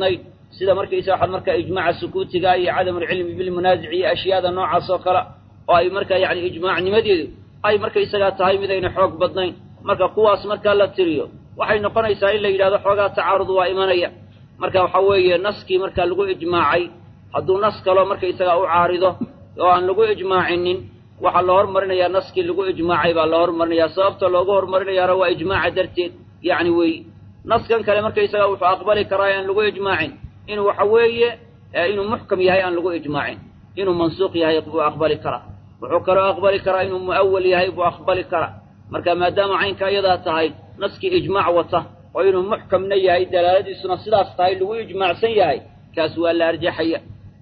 Speaker 1: sida markaysa waxaad markaa ijmaaca sukuutiga iyo cadamulcilmi bilmunaasic iyo ashyaada noocaas oo kale oo ay markaa yacni ijmaacnimadeedu ay markaysagaa tahay midayna xoog badnayn marka kuwaas markaa la tiriyo waxay noqonaysaa in la yidhahdo xoogaa tacaarud waa imanaya marka waxa weeye naskii markaa lagu ijmaacay hadduu nas kaloo markaysagaa u caarido oo aan lagu ijmaacinin waxaa la hormarinayaa naskii lagu ijmaacay baa la hormarinayaa sababta loogu hormarinayaana waa ijmaaca darteed yacni wey naskan kale markaysagaa wuxuu aqbali karaa aan lagu ijmaacin inuu waxa weeye inuu muxkam yahay aan lagu ijmaacin inuu mansuuq yahay buu aqbali karaa wuxuu kaloo aqbali karaa inuu mu'awal yahay buu aqbali karaa marka maadaama caynka iyadaa tahay naskii ijmaac wata oo inuu muxkamna yahay dalaaladiisuna sidaas tahay lagu ijmaacsan yahay kaas waa la arjaxaya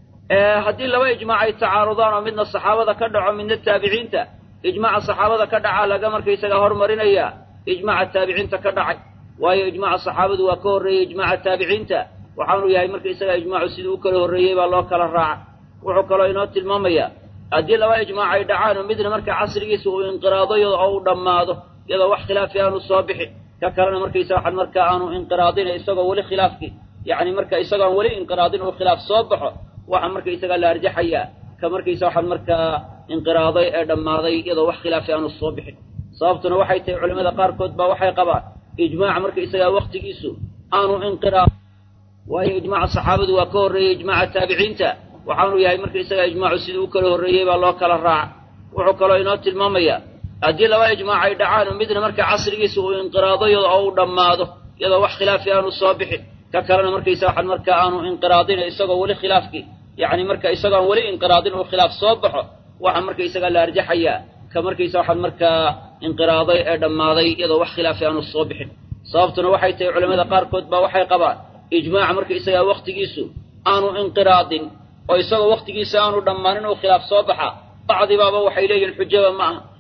Speaker 1: haddii laba ijmaac ay tacaarudaan oo midna saxaabada ka dhaco midna taabiciinta ijmaaca saxaabada ka dhacaa laga markaysaga hormarinayaa ijmaaca taabiciinta ka dhacay waayo ijmaaca saxaabadu waa ka horreeyey ijmaaca taabiciinta waxaanu yahay markaysaga ijmaacu sidii u kala horreeyey baa loo kala raaca wuxuu kaloo inoo tilmaamayaa haddii laba ijmaac ay dhacaan oo midna marka casrigiisa uu inqiraado oo uu dhammaado iyadoo wax khilaafi aanu soo bixin ka kalena markaysa waxaan markaa aanu inqiraadina isagoo weli khilaafkii yacni marka isagoon weli inqiraadin uu khilaaf soo baxo waxaa markaysaga la arjaxayaa ka markaysa waxaan markaa inqiraaday ee dhammaaday iyadoo wax khilaafi aanu soo bixin sababtuna waxay tahay culimmada qaarkood baa waxay qabaan ijmaaca markaysagaa waktigiisu aanu inqiraad waayo ijmaaca saxaabadu waa ka horreeyey ijmaaca taabiciinta waxaanu yahay markaysagaa ijmaacu sidii u kala horreeyey baa loo kala raaca wuxuu kaloo inoo tilmaamayaa haddii laba ijmaac ay dhacaan oo midna marka casrigiisa uu inqiraado oo uu dhammaado iyadoo wax khilaafi aanu soo bixin ka kalena markaysa waxaan markaa aanu inqiraadin isagoo weli khilaafkii yacni marka isagoon weli inqiraadin uu khilaaf soo baxo waxaa markaysagaa la arjaxayaa ka markaysa waxaan markaa inqiraaday ee dhammaaday iyadoo wax khilaafi aanu soo bixin sababtuna waxay tahay culimmada qaarkood baa waxay qabaan ijmaaca markaysagaa wakhtigiisu aanu inqiraadin oo isagoo wakhtigiisa aanu dhammaanin uu khilaaf soo baxa bacdibaaba waxay leeyihin xujaba ma aha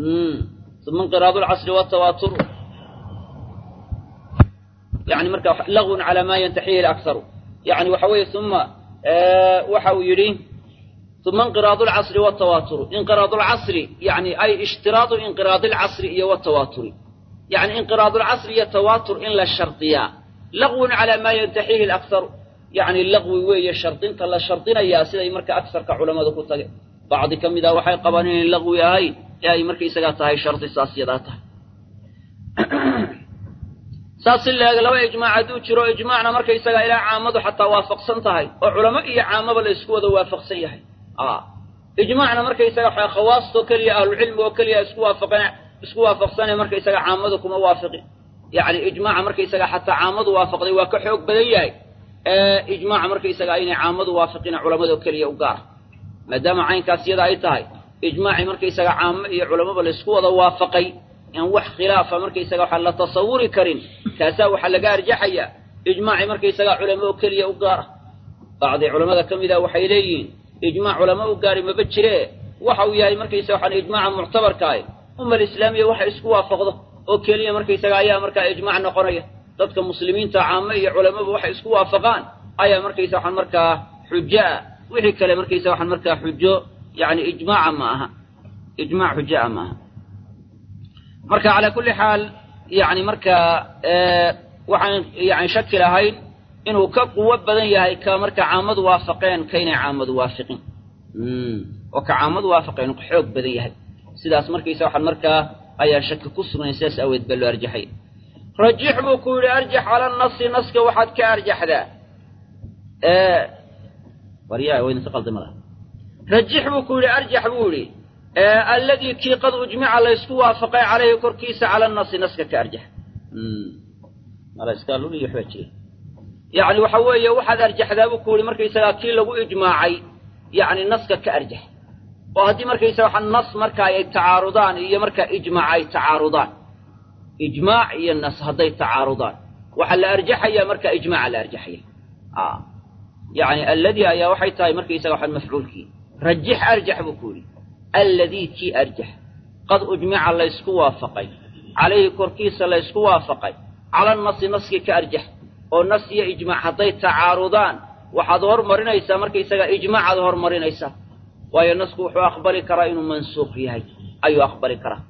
Speaker 1: uma inqiraadu lcasri watawaaturu yani marka lagwun calaa maa yantaxihi lakharu yani waxa weeye uma waxa uu yidhi uma inqiraadu lcasri watawaaturu inqiraadu lcasri yani ay ishtiraadu inqiraadi lcasri iyo watawaaturi yani inqiraadu lcasri iyo tawaatur in la shardiyaa lagwun calaa maa yantaxihi lakharu yani lagwi weeye shardinta la shardinayaa siday marka agsarka culammadu ku tage bacdi ka mid ah waxay qabaan inay lagwi ahayn ee ay markaysagaa tahay shardi saas yadaa tahay saas si leeg laba ijmaac hadduu jiro ijmaacna markaysagaa ilaa caamadu xataa waafaqsan tahay oo culamo iyo caamaba la isku wada waafaqsan yahay ijmaacna markaysaga waxa khawaastoo keliya ahlucilmi oo keliya isku waafaqeen isku waafaqsane markaysaga caamadu kuma waafiqin yacni ijmaaca markaysaga xataa caamadu waafaqday waa ka xoog badan yahay ijmaaca markaysaga inay caamadu waafiqina culamado keliya u gaar maadaama caynkaas iyada ay tahay ijmaacii markaysaga caamo iyo culamaba la isku wada waafaqay in wax khilaafa markaysaga waxaa la tasawuri karin kaasaa waxaa laga arjaxayaa ijmaacii markaysaga culamo oo keliya u gaara bacdi culammada ka mid ah waxay leeyihiin ijmaac culamo u gaari maba jiree waxa uu yahay markaysaga waxaan ijmaaca muctabarkaah umma alislaamiya waxa isku waafaqdo oo keliya markaysaga ayaa markaa ijmaac noqonaya dadka muslimiinta caamo iyo culamaba waxay isku waafaqaan ayaa markaysa waxaan markaa xujo ah wixii kale markaysa waxaan markaa xujo yani ijmaaca ma aha ijmaac xujaa ma aha marka calaa kulli xaal yani markaa waxaan yani shaki lahayn inuu ka quwo badan yahay ka marka caamadu waafaqeen kaynay caamadu waafiqin oo ka caamadu waafaqeen uu xoog badan yahay sidaas markaysa waxaan markaa ayaa shaki ku sugnay sidaas aaweed baa loo arjaxay rajix buu ku yidhi arjax cala nasi naska waxaad ka arjaxdaa waryaa waydinka qaldamada rajix buu ku yidhi arjax buu yidhi alladii kii qad ujmica laysku waafaqay calayhi korkiisa cala nasi naska ka arjax waxbaa jira yani waxa weeye waxaad arjaxdaa buu ku yidhi markaysagaa kii lagu ijmaacay yani naska ka arjax oo haddii markaysaga waxa nas marka ay tacaarudaan iyo marka ijmaac ay tacaarudaan ijmaac iyo nas hadday tacaarudaan waxaa la arjaxayaa marka ijmaaca la arjaxaya yani alladii ayaa waxay tahay markaysaga waxaan mafcuulkii rajix arjax buu ku yidhi alladii kii arjax qad ujmica laysku waafaqay calayhi korkiisa laysku waafaqay cala nasi naskii ka arjax oo nas iyo ijmaac hadday tacaarudaan waxaad hormarinaysaa markaysaga ijmaacaad hormarinaysaa waayo nasku wuxuu aqbali karaa inuu mansuuq yahay ayuu aqbali karaa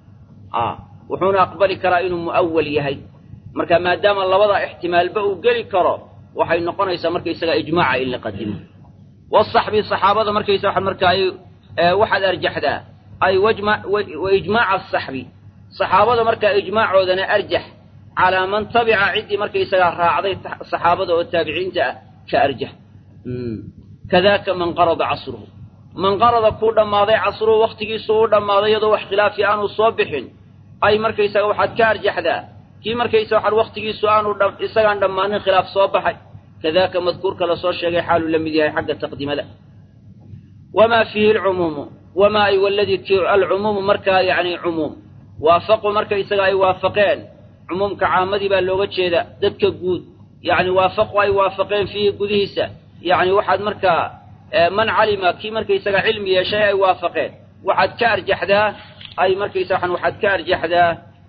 Speaker 1: wuxuuna aqbali karaa inuu mu'awal yahay marka maadaama labada ixtimaalba uu geli karo waxay noqonaysaa markaysaga ijmaaca in la qadimo wasaxbi saxaabada markaysa waxaad marka ay waxaad arjaxdaa ay wa ijmaaca asaxbi saxaabada markaa ijmaacoodana arjax calaa man tabica ciddii markaysagaa raacday saxaabada oo taabiciinta ah ka arjax kadaaka man qarada casruhu man qarada kuu dhammaaday casruhu wakhtigiisu u dhammaaday iyadoo wax khilaafi aanu soo bixin ay markaysaga waxaad ka arjaxdaa kii markaysa waxaad wakhtigiisu aanu isagaan dhammaanin khilaaf soo baxay kadaaka madkuurka la soo sheegay xaaluu la mid yahay xagga taqdiimada wamaa fiihi alcumuumu wamaa ay waladii ki alcumuumu markaa yacni cumuum waafaqu markaysaga ay waafaqeen cumuumka caamadii baa looga jeeda dadka guud yacni waafaqu ay waafaqeen fiihi gudihiisa yacni waxaad markaa man calima kii markaysaga cilmi yeeshay ay waafaqeen waxaad ka arjaxdaa ay markaysa waxaan waxaad ka arjaxdaa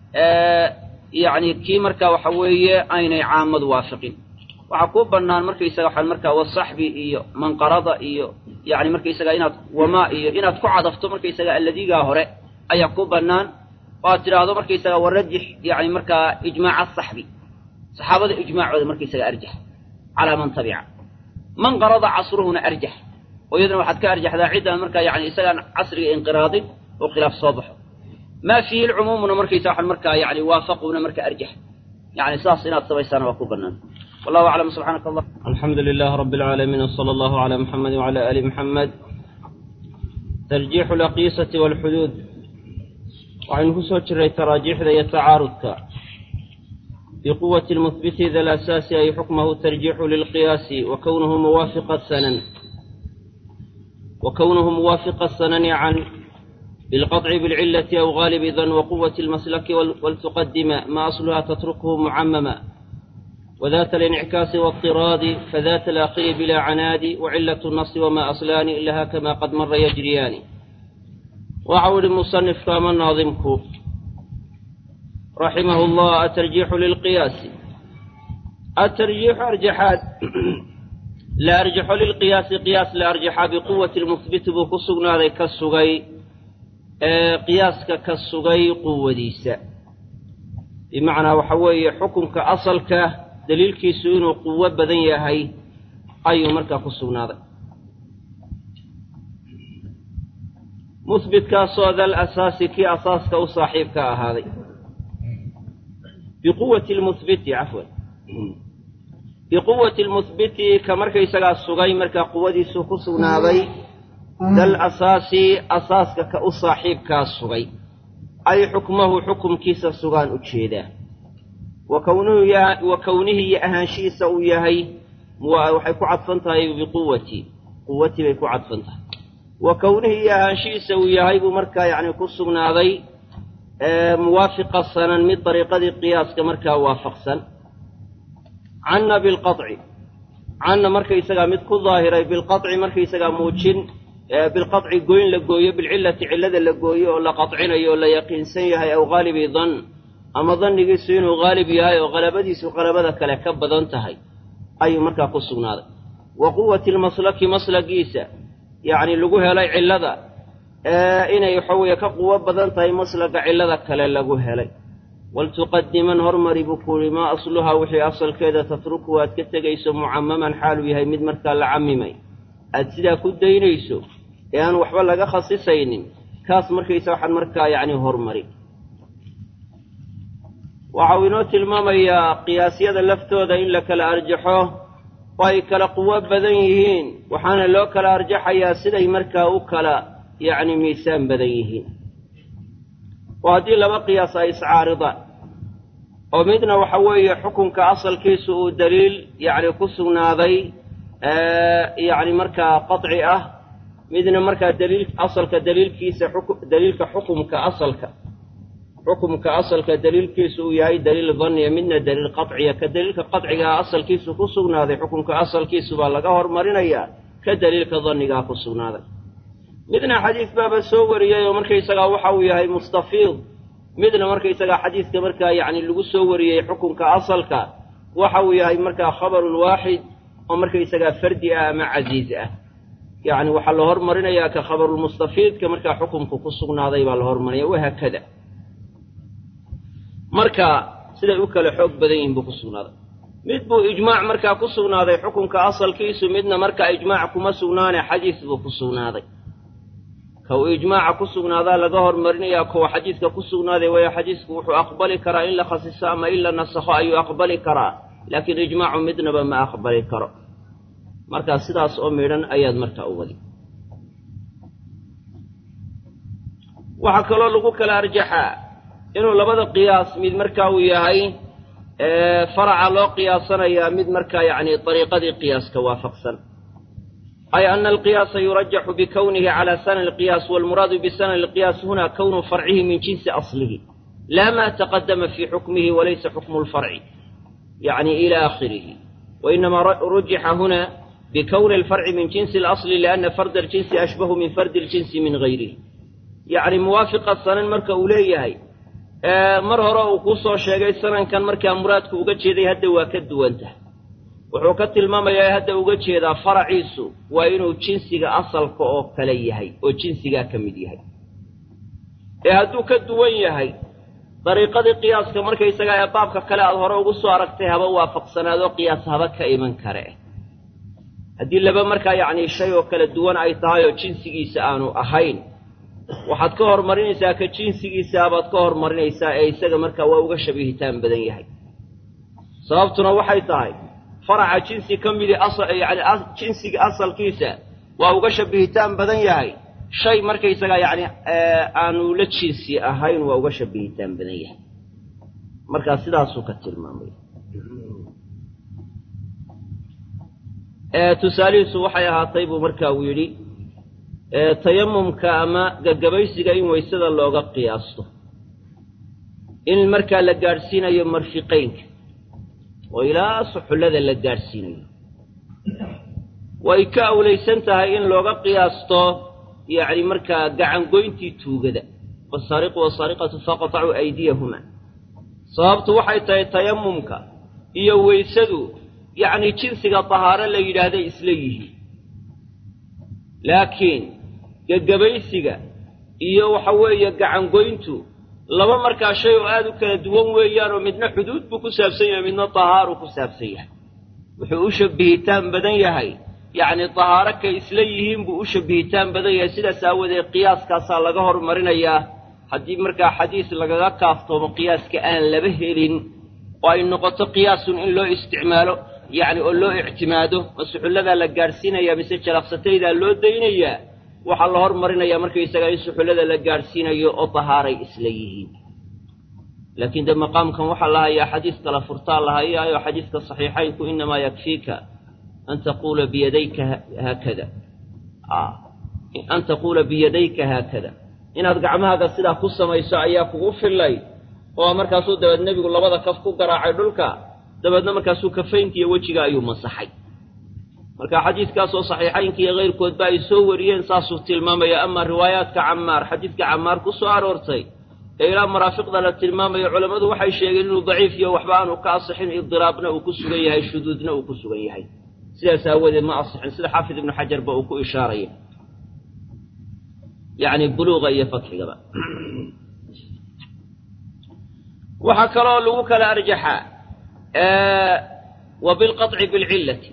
Speaker 1: yacni kii markaa waxa weeye aynay caamadu waafaqin waxaa kuu bannaan markaysaga waxaan markaa wasaxbi iyo manqarada iyo yacni markaysaga inaad wamaa iyo inaad ku cadafto markaysaga alladiigaa hore ayaa kuu bannaan oo aad tidhaahdo markaysaga warajix yacni markaa ijmaaca asaxbi saxaabada ijmaacooda markaysaga arjax calaa man tabica man qarada casruhuna arjax oo iyadana waxaad ka arjaxdaa ciddaan markaa yani isagaan casriga inqiraadin oo khilaaf soo baxo maa fiihi lcumuumuna markaysa waxaan markaa yani waafaquna marka arjax yani saas inaad samaysaana waa ku bannaan wallahu aclam subxaanaka allah
Speaker 2: alxamdu lilah rabi alcaalamiin wsala allahu cala muxamedi wcala ali muxamed tarjiixu laqiisati walxuduud waxaynu ku soo jiray taraajiixda iyo tacaarudka biquwati lmuhbiti da lasaasi ay xukmahu tarjiixu lilqiyaasi wa kownuhu muwaafiqa sanan wa kownuhu muwaafiqa sanani can bilqaطci bilcilati aw gaalibi dan waquwati lmaslaki waltuqadima ma asluha tatrukhu mucamama وذات الانعكاس واضطراد فذات الأخير بلا عناد وعلة النص وما أصلان لها كما قد مر يجريان وعود المصنف كما ناظمك رحمه الله الترجيح للقياس الترجيح أرجحات لا أرجح للقياس قياس لا أرجح بقوة المثبت بكسقنا ذيك السغي قياس كالسغي قوة ديسة بمعنى وحوي حكمك أصلك daliilkiisu inuu quwo badan yahay ayuu markaa ku sugnaaday muhbitkaasoo dal asaasi kii asaaska u saaxiibka ahaaday biquwati lmuhbiti cafwan biquwati lmuhbiti ka markaysagaa sugay markaa quwadiisu ku sugnaaday dal asaasi asaaska ka u saaxiibkaa sugay ay xukmahu xukumkiisa sugaan u jeedaa wa kownihi iyo ahaanshihiisa uu yahay waxay ku cadfan tahay biquwati quwati bay ku cadfan tahay wa kownihi iyo ahaanshihiisa uu yahay buu markaa yacni ku sugnaaday muwaafiqa sanan mid dariiqadii qiyaaska markaa waafaqsan canna bilqaطci canna markaysagaa mid ku daahiray bilqaطci markaysagaa muujin bilqaطci goyn la gooyo bilcillati cillada la gooyo oo la qaطcinayo oo la yaqiinsan yahay aw haalibi dan ama dannigiisu inuu haalib yahay oo qalabadiisu qalabada kale ka badan tahay ayuu markaa ku sugnaaday wa quwati lmaslaki maslagiisa yacni lagu helay cillada inay waxa weeye ka quwo badan tahay maslaga cillada kale lagu helay waltuqadiman hormari buu kuuhi maa asluhaa wixii asalkeeda tatruku aad ka tegayso mucamaman xaaluu yahay mid markaa la camimay aad sidaa ku daynayso ee aan waxba laga khasisaynin kaas markaysa waxaad markaa yacni hormari waxa uu inoo tilmaamayaa qiyaasyada laftooda in la kala arjaxo oo ay kala quwo badan yihiin waxaana loo kala arjaxayaa siday markaa u kala yacni miisaan badan yihiin oo haddii laba qiyaas ay iscaaridaan oo midna waxa weeye xukunka asalkiisu uu daliil yacni ku sugnaaday yacni markaa qaطci ah midna markaa daliil asalka daliilkiisa daliilka xukumka asalka xukumka asalka daliilkiisu uu yahay daliil danniya midna daliil qaطciya ka daliilka qaطcigaa asalkiisu ku sugnaaday xukumka asalkiisu baa laga hormarinayaa ka daliilka dannigaa ku sugnaaday midna xadiis baaba soo wariyey oo markaysagaa waxa uu yahay mustafiid midna markaysagaa xadiiska markaa yacni lagu soo wariyey xukunka asalka waxa uu yahay markaa khabarun waaxid oo markaysagaa fardi ah ama casiiz ah yacni waxaa la hormarinayaa ka khabarulmustafiidka markaa xukumka ku sugnaaday baa la hormarinaya wahaakada marka siday u kala xoog badan yihiin buu ku sugnaaday mid buu ijmaac markaa ku sugnaaday xukunka asalkiisu midna markaa ijmaac kuma sugnaane xadiis buu ku sugnaaday ka uu ijmaaca ku sugnaadaa laga hormarinayaa kuwa xadiiska ku sugnaaday waayo xadiisku wuxuu aqbali karaa in la khasiso ama in la nasakho ayuu aqbali karaa laakiin ijmaacu midnaba ma aqbali karo markaa sidaas oo midhan ayaad markaa u wadi waxaa kaloo lagu kala arjaxaa inuu labada qiyaas mid markaa uu yahay faraca loo qiyaasanayaa mid markaa yacni dariiqadii qiyaaska waafaqsan ay ana alqiyaasa yurajaxu bikownihi cala sanani alqiyaas walmuraadu bisanani alqiyaas huna kownu farcihi min jinsi aslihi laa ma taqadama fii xukmihi walaysa xukmu lfarci yacni ila aakhirihi wainamaa rujixa huna bikowni alfarci min jinsi alasli lianna farda aljinsi ashbahu min fardi aljinsi min gayrihi yacni muwaafiqa sanan marka uu leeyahay mar hore uu kuu soo sheegay sanankan markaa muraadku uga jeeday hadda waa ka duwantahay wuxuu ka tilmaamayaa hadda uga jeedaa faraciisu waa inuu jinsiga asalka oo kale yahay oo jinsigaa ka mid yahay ee hadduu ka duwan yahay dariiqadii qiyaaska markaysagaa ee baabka kale aad hore ugu soo aragtay haba waafaqsanaadoo qiyaas haba ka iman kare haddii laba markaa yacni shay oo kala duwan ay tahay oo jinsigiisa aanu ahayn waxaad ka hormarinaysaa ka jinsigiisaa baad ka hormarinaysaa ee isaga markaa waa uga shabihitaan badan yahay sababtuna waxay tahay faraca jinsi ka midii yani jinsiga asalkiisa waa uga shabihitaan badan yahay shay markaysagaa yacni aanu la jinsi ahayn waa uga shabihitaan badan yahay markaa sidaasuu ka tilmaamay tusaalihiisu waxay ahaatay buu markaa uu yidhi tayamumka ama gagabaysiga in waysada looga qiyaasto in markaa la gaadhsiinayo marfiqaynka oo ilaa suxullada la gaadhsiinayo way ka awlaysan tahay in looga qiyaasto yacni markaa gacangoyntii tuugada wasaariqu wasaariqatu faqtacuu aydiyahuma sababtu waxay tahay tayamumka iyo weysadu yacni jinsiga tahaaro la yidhaahday isla yihiin laakiin gagabaysiga iyo waxa weeye gacangoyntu laba markaa shay oo aad u kala duwan weeyaan oo midna xuduud buu ku saabsan yahay midna tahaaruu ku saabsan yahay wuxuu u shabihitaan badan yahay yacni tahaaro kay isla yihiin buu u shabihitaan badan yahay sidaas aawadeed qiyaaskaasaa laga hormarinayaa haddii markaa xadiis lagaga kaaftoomo qiyaaska aan laba helin oo ay noqoto qiyaasun in loo isticmaalo yacni oo loo ictimaado masuxulladaa la gaadhsiinayaa mise jalaqsataydaa loo daynayaa waxaa la hormarinayaa markaysagaa in suxullada la gaadhsiinayo oo tahaaray isla yihiin laakiin dee maqaamkan waxaa la hayaa xadiis kala furtaa la hayaayo xadiiska saxiixaynku inamaa yakfiika an taquula biyadayka haakada an taquula biyadayka haakada inaad gacmahaaga sidaa ku samayso ayaa kugu fillay oo markaasuu dabeed nebigu labada kaf ku garaacay dhulka dabeedna markaasuu kafaynka iyo wejiga ayuu masaxay marka xadiidkaasoo saxiixaynka iyo kayrkoodba ay soo wariyeen saasuu tilmaamaya amaa riwaayaadka camaar xadiidka camaar ku soo aroortay ee ilaa maraafiqda la tilmaamayo culammadu waxay sheegeen inuu daciif iyo waxba aanu ka asixin idiraabna uu ku sugan yahay shuduudna uu ku sugan yahay sidaas aawadeed ma asixin sida xaafid ibnu xajarba uu ku ishaaraya yacni buluuqa iyo fatxigaba waxaa kaloo lagu kala arjaxaa wa bilqaطci bilcillati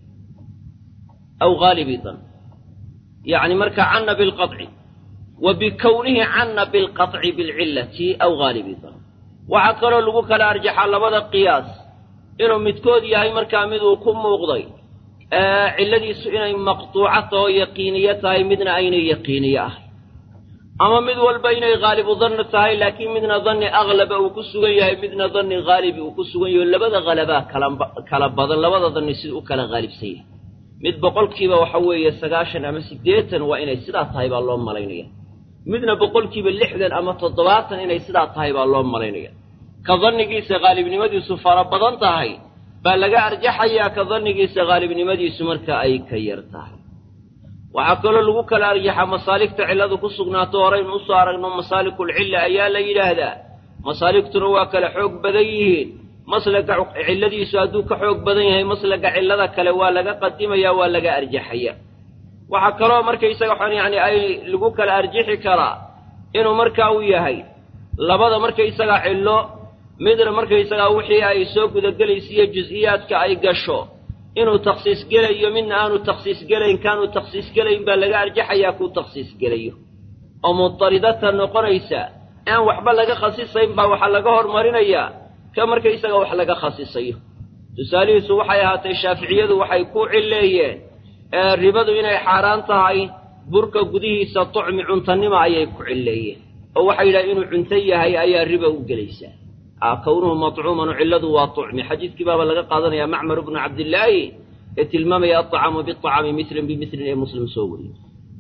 Speaker 2: aw haalibi dan yacni marka canna bilqaطci wa bikownihi canna bilqaطci bilcillati aw haalibi dan waxaa kaloo lagu kala arjaxaa labada qiyaas inuu midkood yahay markaa mid uu ku muuqday cilladiisu inay maqtuuco taho yaqiiniyo tahay midna aynay yaqiiniyo ahay ama mid walba inay haalibu danni tahay laakiin midna danni aklaba uu ku sugan yahay midna danni haalibi uu ku sugan yaho labada halabaa kala badan labada danni sida u kala haalibsan yahay mid boqolkiiba waxa weeye sagaashan ama siddeetan waa inay sidaa tahay baa loo malaynaya midna boqolkiiba lixdan ama toddobaatan inay sidaa tahay baa loo malaynaya ka dannigiisa haalibnimadiisu fara badan tahay baa laga arjaxayaa ka dannigiisa haalibnimadiisu marka ay ka yar tahay waxaa kaloo lagu kala arjaxaa masaaligta cilladu ku sugnaato horaynu usoo aragno masaalikulcilla ayaa la yidhaahdaa masaaligtuna waa kala xoog badan yihiin maslaga cilladiisu hadduu ka xoog badan yahay maslaga cillada kale waa laga qadimaya waa laga arjaxaya waxaa kaloo markaysaga waxaan yacni ay lagu kala arjixi karaa inuu markaa uu yahay labada markaysaga cillo midna markaysagaa wixii ay soo gudagelaysa iyo jus-iyaadka ay gasho inuu takhsiis gelayo midna aanu takhsiis gelayn kaanu takhsiis gelayn baa laga arjaxayaa kuu takhsiis gelayo oo mutaridata noqonaysa aan waxba laga khasisayn baa waxaa laga hormarinayaa ka markaysaga wax laga khasisayo tusaalihiisu waxay ahaatay shaaficiyadu waxay ku cilleeyeen ribadu inay xaaraan tahay burka gudihiisa tucmi cuntanima ayay ku cilleeyeen oo waxay yidhaha inuu cunto yahay ayaa riba u gelaysaa kownuhu matcuuman cilladu waa tucmi xadiidkii baaba laga qaadanaya macmar bnu cabdillaahi ee tilmaamaya aطacaamu biطacaami milan bimilin ee muslim soo wariyo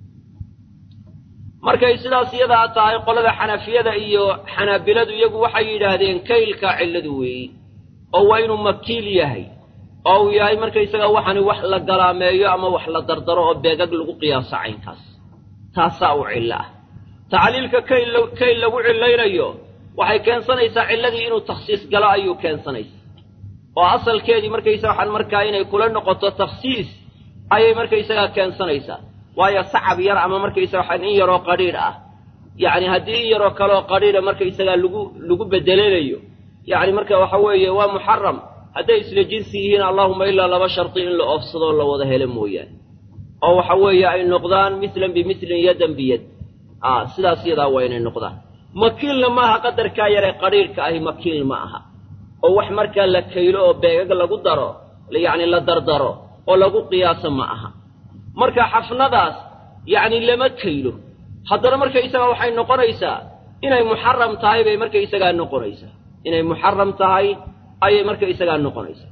Speaker 2: markay sidaas iyadaa tahay qolada xanafiyada iyo xanaabiladu iyagu waxay yidhaahdeen kaylkaa cilladu weeyi oo waa inuu makiil yahay oo uu yahay markaysaga waxani wax la galaameeyo ama wax la dardaro oo beegag lagu qiyaaso caynkaas taasaa u cillo ah tacliilka kayl kayl lagu cillaynayo waxay keensanaysaa cilladii inuu takhsiis galo ayuu keensanaysaa oo asalkeedii markaysaga waxaan markaa inay kula noqoto takhsiis ayay markaysagaa keensanaysaa waayo sacab yar ama markaysaga waxaan in yaroo qadhiidh ah yacni haddii in yaroo kaleoo qadhiidha markaysagaa lagu lagu bedelanayo yacni marka waxa weeye waa muxaram hadday isla jinsi yihiin allahuma ilaa laba sharti in la oofsadoo la wada helo mooyaane oo waxa weeye ay noqdaan mislan bimislin yadan biyad a sidaas yadaa waa inay noqdaan makiilna maaha qadarkaa yaree qadhiidhka ahi makiil ma aha oo wax markaa la kaylo oo beegag lagu daro yacni la dardaro oo lagu qiyaaso ma aha marka xafnadaas yacni lama kaylo haddana markaysagaa waxay noqonaysaa inay muxaram tahay bay markaysagaa noqonaysaa inay muxaram tahay ayay markaysagaa noqonaysaa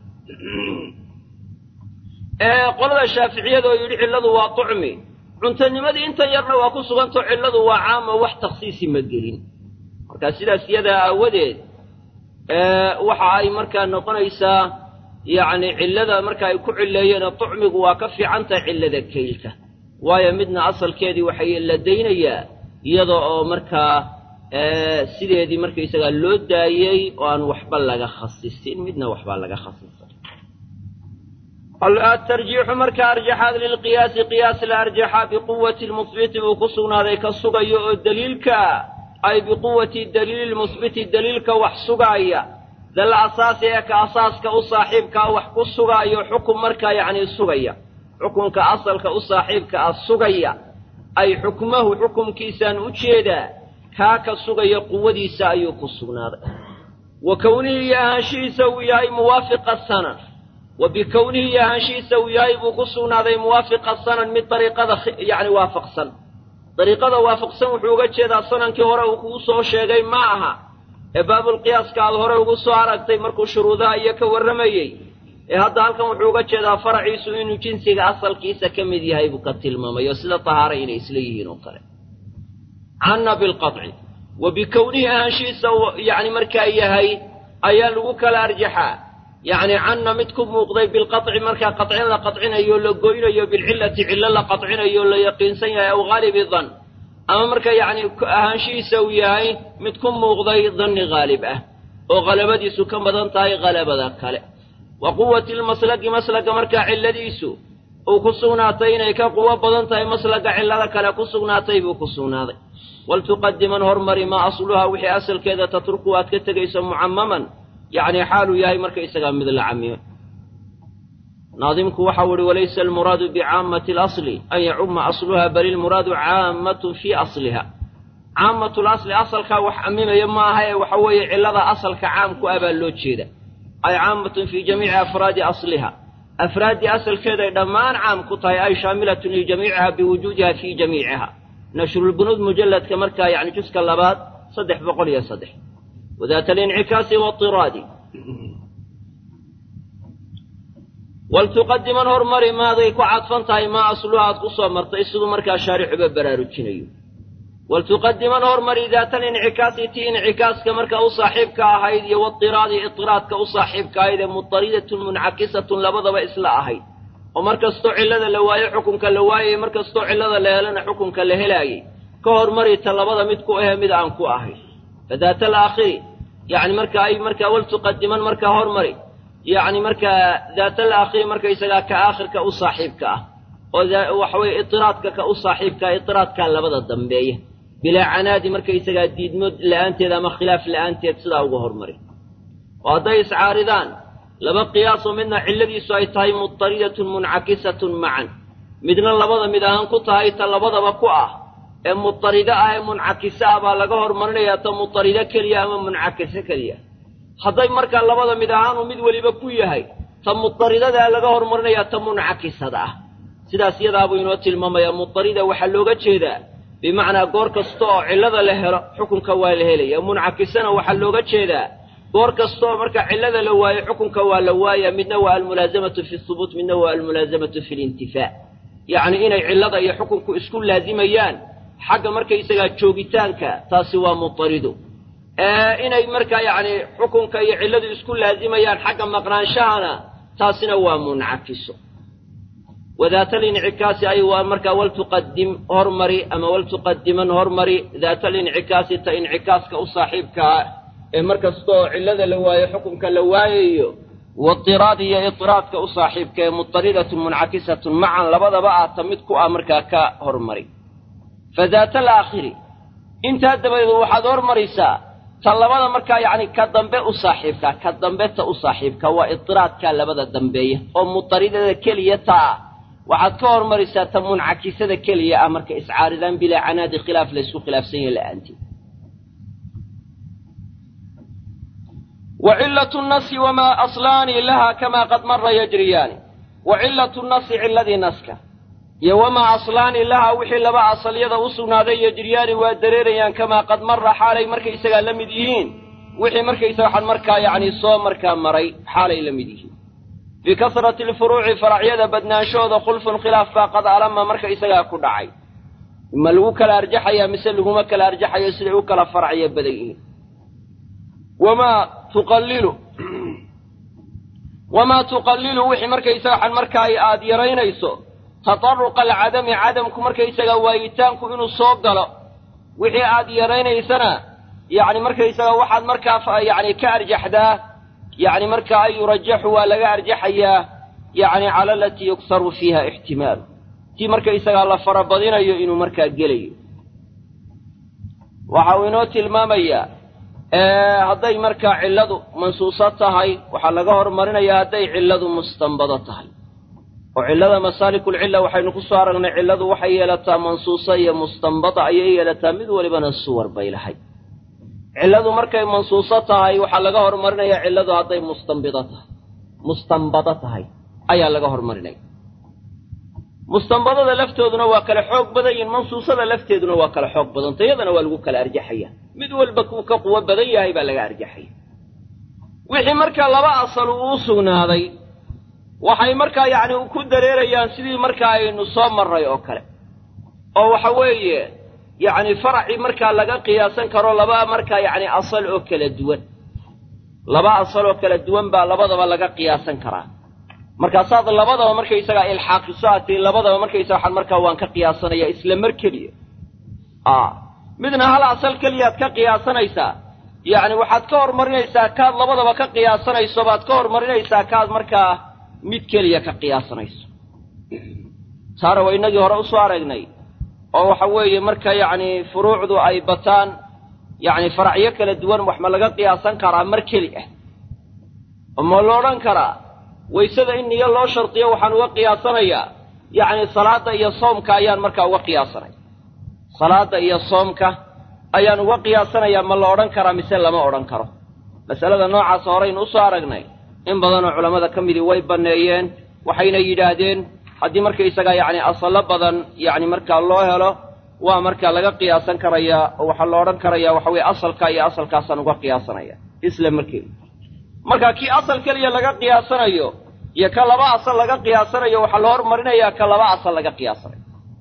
Speaker 2: qolada shaaficiyada oo yidhi cilladu waa tucmi cuntanimadii intan yarna waa ku sugantao cilladu waa caamo wax takhsiisi ma gelin marka sidaas iyadaa aawadeed waxa ay markaa noqonaysaa yacni cillada marka ay ku cilleeyeenoo tucmigu waa ka fiican tahay cillada kaylka waayo midna asalkeedii waxay la daynayaa iyada oo markaa sideedii markaysagaa loo daayey oo aan waxba laga khasisin midna waxbaa laga khasisay atarjiixu marka arjaxaad lilqiyaasi qiyaas la arjaxa biquwati lmusbiti uu ku sugnaaday ka sugayo oo daliilka ay biquwati daliili lmusbiti daliilka wax sugaaya dal asaasi ee ka asaaska u saaxiibkaa wax ku sugaayo xukun markaa yacni sugaya xukunka asalka u saaxiibka ah sugaya ay xukmahu xukumkiisaan u jeedaa kaa ka sugaya quwadiisa ayuu ku sugnaaday wa kownihii iyo ahaanshihiisa uu yahay muwaafiqa sanan wa bikownihi iyo ahaanshihiisa uu yahay buu ku sugnaaday muwaafiqa sanan mid dariiqada yacni waafaqsan dariiqada waafaqsan wuxuu uga jeedaa sanankii hore uu kugu soo sheegay ma aha ee baabulqiyaaska aad hore ugu soo aragtay markuu shuruudaha iyo ka warramayey ee hadda halkan wuxuu uga jeedaa faraciisu inuu jinsiga asalkiisa ka mid yahay buu ka tilmaamay oo sida tahaara inay isla yihiin oo kale canna bilqaطci wa bikownihi ahaanshihiisa yacni markaa yahay ayaa lagu kala arjaxaa yacni canna mid ku muuqday bilqaطci markaa qacin la qacinayo la goynayo bilcillati cillo la qacinayo la yaqiinsan yahay aw haalibi dan ama marka yacni ahaanshihiisa uu yahay mid ku muuqday danni haalib ah oo halabadiisu ka badan tahay halabada kale wa quwati lmaslagi maslaga markaa cilladiisu uu ku sugnaatay inay ka quwo badan tahay maslaga cillada kale ku sugnaatay buu ku sugnaaday waltuqadiman hormari maa asluhaa wixii asalkeeda tatruku aad ka tegayso mucamaman yacni xaaluu yahay markaysagaa mid la camime naadimku waxau ihi walaysa almuraadu bicaamati alasli an yacuma asluha bal ilmuraadu caammatun fii asliha caamatu lasli asalkaa wax camimaya ma aha ee waxa weeye cillada asalka caamku ah baa loo jeeda ay caammatun fii jamiici afraadi asliha afraaddii asalkeeday dhammaan caam ku tahay ay shaamilatun lijamiiciha biwujuudiha fii jamiiciha nashrulbunuud mujalladka markaa yacni juska labaad saddex boqol iyo saddex wadaata alincikaasi waatiraadi waltuqadiman hormari maaday ku cadfan tahay maa asluha aad ku soo martay siduu markaa shaarixuba baraarujinayo waltuqadiman hormari daata alincikaasi tii incikaaska markaa u saaxiibka ahayd iyo waatiraadi itiraadka u saaxiibka ahayd ee mutaridatun muncakisatun labadaba isla ahayd oo mar kastoo cillada la waayo xukunka la waayay mar kastoo cillada la helana xukunka la helaayay ka hormari ta labada mid ku ahee mid aan ku ahayn fadaata alaakhiri yacni marka ay markaa waltuqadiman markaa hormari yacni markaa daata alaakhiri markaysagaa ka aakhirka u saaxiibka ah oo waxa weye itiraadka ka u saaxiibkaa itiraadkaa labada dambeeya bilaa canaadi markaysagaa diidmo la'aanteed ama khilaaf la'aanteed sidaa uga hormari oo hadday iscaaridaan laba qiyaasoo midna cilladiisu ay tahay mutaridatun muncakisatun macan midna labada mid ahaan ku tahay ta labadaba ku ah ee mutaride ah ee muncakise ah baa laga hormarinayaa ta mutaride keliya ama muncakise keliya hadday markaa labada mid ahaanu mid weliba ku yahay ta mutaridadaa laga hormarinayaa ta muncakisada ah sidaas iyadaabuu inoo tilmaamayaa mutarida waxaa looga jeedaa bimacnaa goor kasta oo cillada la helo xukunka waa la helaya muncakisana waxaa looga jeedaa goor kasta oo marka cillada la waayo xukunka waa la waaya midna waa almulaasamatu fi hubuut midna waa almulaasamatu fi lintifaa yacni inay cillada iyo xukunku isku laazimayaan xagga markaysagaa joogitaanka taasi waa mutaridu inay markaa yacni xukunka iyo cilladu isku laazimayaan xagga maqnaanshahana taasina waa muncakiso wadaata lincikaasi ay waa markaa waltuqadim hormari ama waltuqadiman hormari daata lincikaasi ta incikaaska u saaxiibkaa ee mar kasta oo cillada la waayo xukunka la waayayo waitiraad iyo itiraadka u saaxiibka ee mutaridatun muncakisatun macan labadaba ah ta mid ku ah markaa ka hormari fa daata alaakhiri intaa dabadeed waxaad hormaraysaa ta labada markaa yacni ka dambe u saaxiibka ka dambe ta u saaxiibka waa itiraadkaa labada dambeeya oo mutaridada keliya taa waxaad ka hormaraysaa ta muncakisada keliya ah marka iscaaridaan bilaa canaadi khilaaf laysku khilaafsan yahe la'aanteed وعلة النص وما أصلان لها كما قد مر يجريان وعلة النص علذي نسك وما أصلان لها وحي لبا أصل يدا أصلنا ذي يجريان ودريريان كما قد مر حالي مركا إساقا لمديهين وحي مركا إساقا مركا يعني صوم مركا مري حالي لمديهين في كثرة الفروع فرع يدا بدنا شوذ خلف خلاف فقد ألما مركا إساقا كدعي إما لغوك الأرجحية مثل لغوك الأرجحية سلعوك الفرعية بدئين وما تقلل وما تقلل وحي مركيسا عن مركاي آد يرينيسو تطرق العدم عدمك مركيسا وايتانك إنو صوب قلو وحي آد يرينيسنا يعني مركيسا واحد مركا يعني كأرجح ده يعني مركا يرجح ولا أرجح يعني على التي يكثر فيها احتمال تي مركيسا الله فربضين إنو مركا قلي وحاوينوتي المامية hadday markaa cilladu mansuuso tahay waxaa laga hormarinayaa hadday cilladu mustanbado tahay oo cillada masaalikulcilla waxaynu ku soo aragnay cilladu waxay yeelataa mansuuso iyo mustanbada ayay yeelataa mid walibana suwar bay lahay cilladu markay mansuuso tahay waxaa laga hormarinayaa cilladu hadday mustanbido tahay mustanbado tahay ayaa laga hormarinaya mustanbadada laftooduna waa kala xoog badan yihin mansuusada lafteeduna waa kala xoog badanta iyadana waa lagu kala arjaxaya mid walba kuu ka quwo badan yahay baa laga arjaxaya wixii markaa laba asal uu u sugnaaday waxay markaa yacni ku dareerayaan sidii markaa aynu soo marray oo kale oo waxa weeye yacni faracii markaa laga qiyaasan karo laba markaa yacni asal oo kala duwan laba asal oo kala duwan baa labadaba laga qiyaasan karaa markaasaad labadaba markaysagaa ilxaaqiso aad tii labadaba markaysaga waxaan markaa waan ka qiyaasanaya isla mar keliya a midna hal asal keliyaad ka qiyaasanaysaa yacni waxaad ka hormarinaysaa kaad labadaba ka qiyaasanayso baad ka hormarinaysaa kaad markaa mid keliya ka qiyaasanayso taana waa innagii hore usoo aragnay oo waxa weeye marka yacni furuucdu ay bataan yacni faracyo kala duwan wax ma laga qiyaasan karaa mar keli ah oo ma lo odhan karaa waysada in niyo loo shardiyo waxaan uga qiyaasanayaa yacni salaadda iyo soomka ayaan markaa uga qiyaasanaya salaadda iyo soomka ayaan uga qiyaasanayaa ma la odhan karaa mise lama odhan karo masalada noocaas horeynu usoo aragnay in badanoo culammada ka midii way banneeyeen waxayna yidhaahdeen haddii markaysagaa yacni asallo badan yacni markaa loo helo waa markaa laga qiyaasan karayaa oo waxaa la odhan karayaa waxa weye asalka iyo asalkaasaan uga qiyaasanaya isla markeeda marka kii asal keliya laga qiyaasanayo iyo ka laba asal laga qiyaasanayo waxaa la hormarinayaa ka laba asal laga qiyaasanayo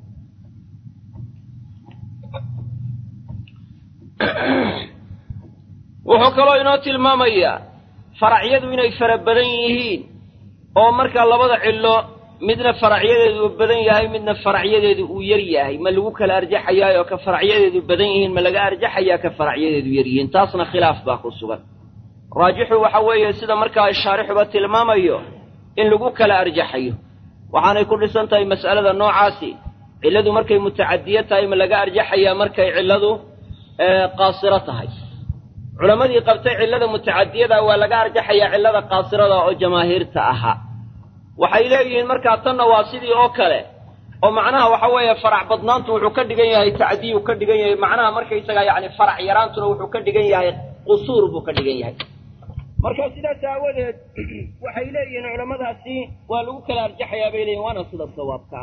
Speaker 2: wuxuu kaloo inoo tilmaamayaa faracyadu inay fara badan yihiin oo markaa labada cillo midna faracyadeedu uu badan yahay midna faracyadeedu uu yar yahay ma lagu kala arjaxayaayoo ka faracyadeedu badan yihiin ma laga arjaxayaa ka faracyadeedu yar yihiin taasna khilaaf baa ku sugan raajixu waxa weeye sida markaa shaarixuba tilmaamayo in lagu kala arjaxayo waxaanay ku dhisan tahay mas'alada noocaasi cilladu markay mutacadiyo tahay ma laga arjaxayaa markay cilladu qaasiro tahay culammadii qabtay cillada mutacadiyada waa laga arjaxayaa cillada qaasirada oo jamaahiirta ahaa waxay leeyihiin markaa tanna waa sidii oo kale oo macnaha waxa weeye farac badnaantu wuxuu ka dhigan yahay tacdiyuu ka dhigan yahay macnaha markaysaga yacni farac yaraantuna wuxuu ka dhigan yahay qusuur buu ka dhigan yahay marka sidaas aawadeed waxay leeyihiin culammadaasi waa lagu kala arjaxayaa bay leeyihin waana sida sawaabka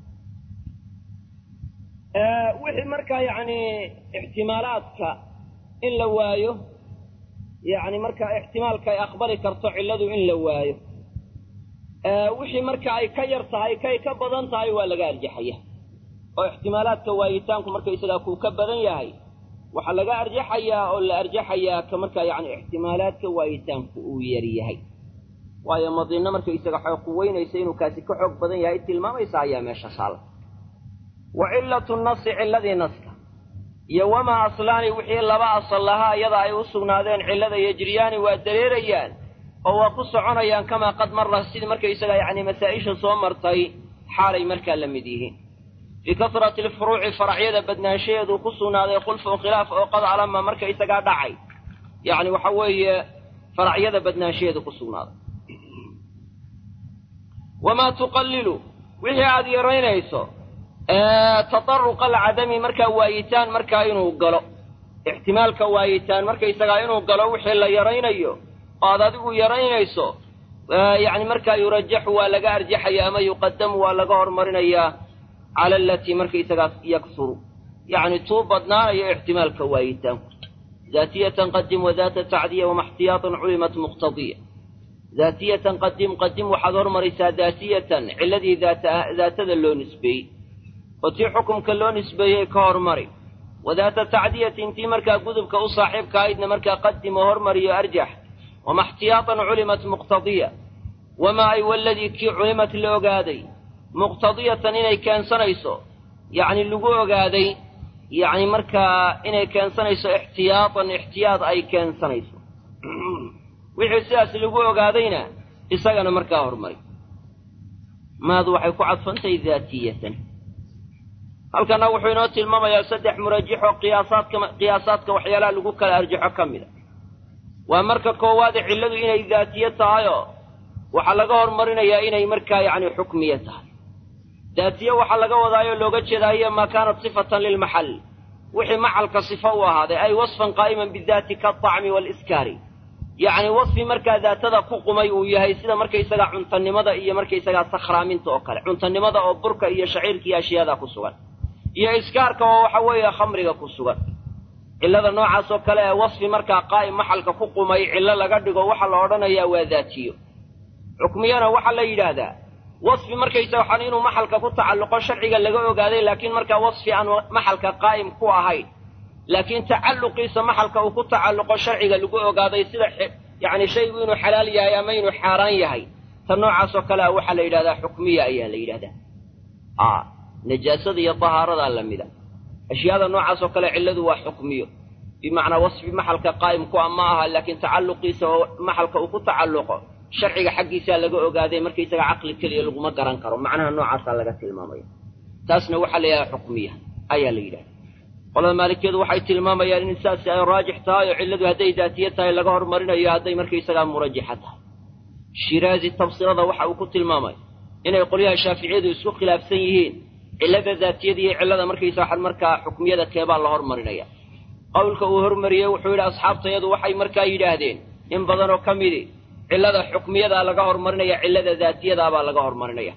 Speaker 2: ah wixii markaa yacni ixtimaalaadka in la waayo yacni markaa ixtimaalka ay aqbali karto cilladu in la waayo wixii marka ay ka yar tahay kay ka badan tahay waa laga arjaxaya oo ixtimaalaadka waayitaanku markaysagaa kuu ka badan yahay waxaa laga arjaxayaa oo la arjaxayaa ka markaa yacni ixtimaalaadka waayitaanku uu yar yahay waayo madiinno markaysaga xoog quweynaysa inuu kaasi ka xoog badan yahay tilmaamaysa ayaa meesha saala wa cillatu nasi cilladii naska iyo wamaa aslaani wixii laba asal lahaa iyada ay u sugnaadeen cillada yejriyaani waa dareerayaan oo waa ku soconayaan kamaa qad marra sidii markaysaga yacni masaa-isha soo martay xaalay markaa la mid yihiin fii kasrati alfuruuci faracyada badnaanshaheedu ku sugnaaday khulfun khilaaf oo qad calama markaysagaa dhacay yacni waxa weeye faracyada badnaanshaheedu ku sugnaaday wamaa tuqallilu wixii aada yaraynayso tadaruqa alcadami markaa waayitaan markaa inuu galo ixtimaalka waayitaan markaysagaa inuu galo wixii la yaraynayo oo aad adigu yaraynayso yacni markaa yurajaxu waa laga arjaxaya ama yuqadamu waa laga hormarinayaa cala alatii markaysagaa yaksuru yacni tuu badnaanayo ixtimaalka waayitaanku daatiyatan qadim wadaata tacdiya wama ixtiyaatan culimat muqtadiya daatiyatan qadim qadim waxaad hormaraysaa daatiyatan cilladii daatada loo nisbeeyey oo tii xukumka loo nisbeeyey ka hormari wadaata tacdiyatin tii markaa gudubka u saaxiibka ahaydna markaa qadim oo hormariyo arjax wama ixtiyaatan culimat muqtadiya wamaa ay waladii kii culimat la ogaaday muqtadiyatan inay keensanayso yacni lagu ogaaday yacni markaa inay keensanayso ixtiyaatan ixtiyaad ay keensanayso wixii sidaas lagu ogaadayna isagana markaa hormari maadu waxay ku cadfantahay daatiyatan halkana wuxuu inoo tilmaamayaa saddex murajixoo qiyaasaadka qiyaasaadka waxyaalaha lagu kala arjaxo ka mid a waa marka koowaade cilladu inay daatiye tahayoo waxaa laga hormarinayaa inay markaa yacni xukmiye tahay daatiye waxaa laga wadaayoo looga jeedaayo maa kaanat sifatan lilmaxal wixii maxalka sifo u ahaaday ay wasfan qaa'iman bidaati kaatacmi waaliskaari yacni wasfi markaa daatada ku qumay uu yahay sida markaysagaa cuntanimada iyo markaysagaa sakhraaminta oo kale cuntanimada oo burka iyo shaciirka iyo ashyaada ku sugan iyo iskaarka oo waxa weeye khamriga ku sugan cillada noocaas oo kale ee wasfi markaa qaa'im maxalka ku qumay cillo laga dhigo waxaa la odhanayaa waa daatiyo xukmiyana waxaa la yidhaahdaa wasfi markaysa waxaan inuu maxalka ku tacalluqo sharciga laga ogaaday laakiin markaa wasfi aan maxalka qaa'im ku ahayn laakiin tacalluqiisa maxalka uu ku tacalluqo sharciga lagu ogaaday sida yacni shaygu inuu xalaal yahay ama inuu xaaraan yahay ta noocaas oo kale a waxaa la yidhahdaa xukmiya ayaa la yidhahdaa a najaasada iyo tahaaradaa lamida ashyaada noocaas oo kale cilladu waa xukmiyo bimacnaa wasfi maxalka qaa'im ku a ma aha laakiin tacalluqiisa oo maxalka uu ku tacalluqo sharciga xaggiisaa laga ogaaday markaysaga caqli keliya laguma garan karo macnaha noocaasaa laga tilmaamaya taasna waxaa la yidhahdaa xukmiya ayaa la yidhahda qolada maalikiyadu waxay tilmaamayaan in saasi ay raajix tahay oo cilladu hadday daatiye tahay laga hormarinayo hadday markaysagaa murajaxa tahay shiraazi tafsirada waxa uu ku tilmaamay inay qolyaha shaaficiyadu isku khilaafsan yihiin cillada daatiyada iyo cillada markaysa waxaan markaa xukmiyada keebaa la hormarinaya qowlka uu hormariyey wuxuu yidhi asxaabtayadu waxay markaa yidhaahdeen in badanoo ka midi cillada xukmiyadaa laga hormarinaya cillada daatiyadaabaa laga hormarinaya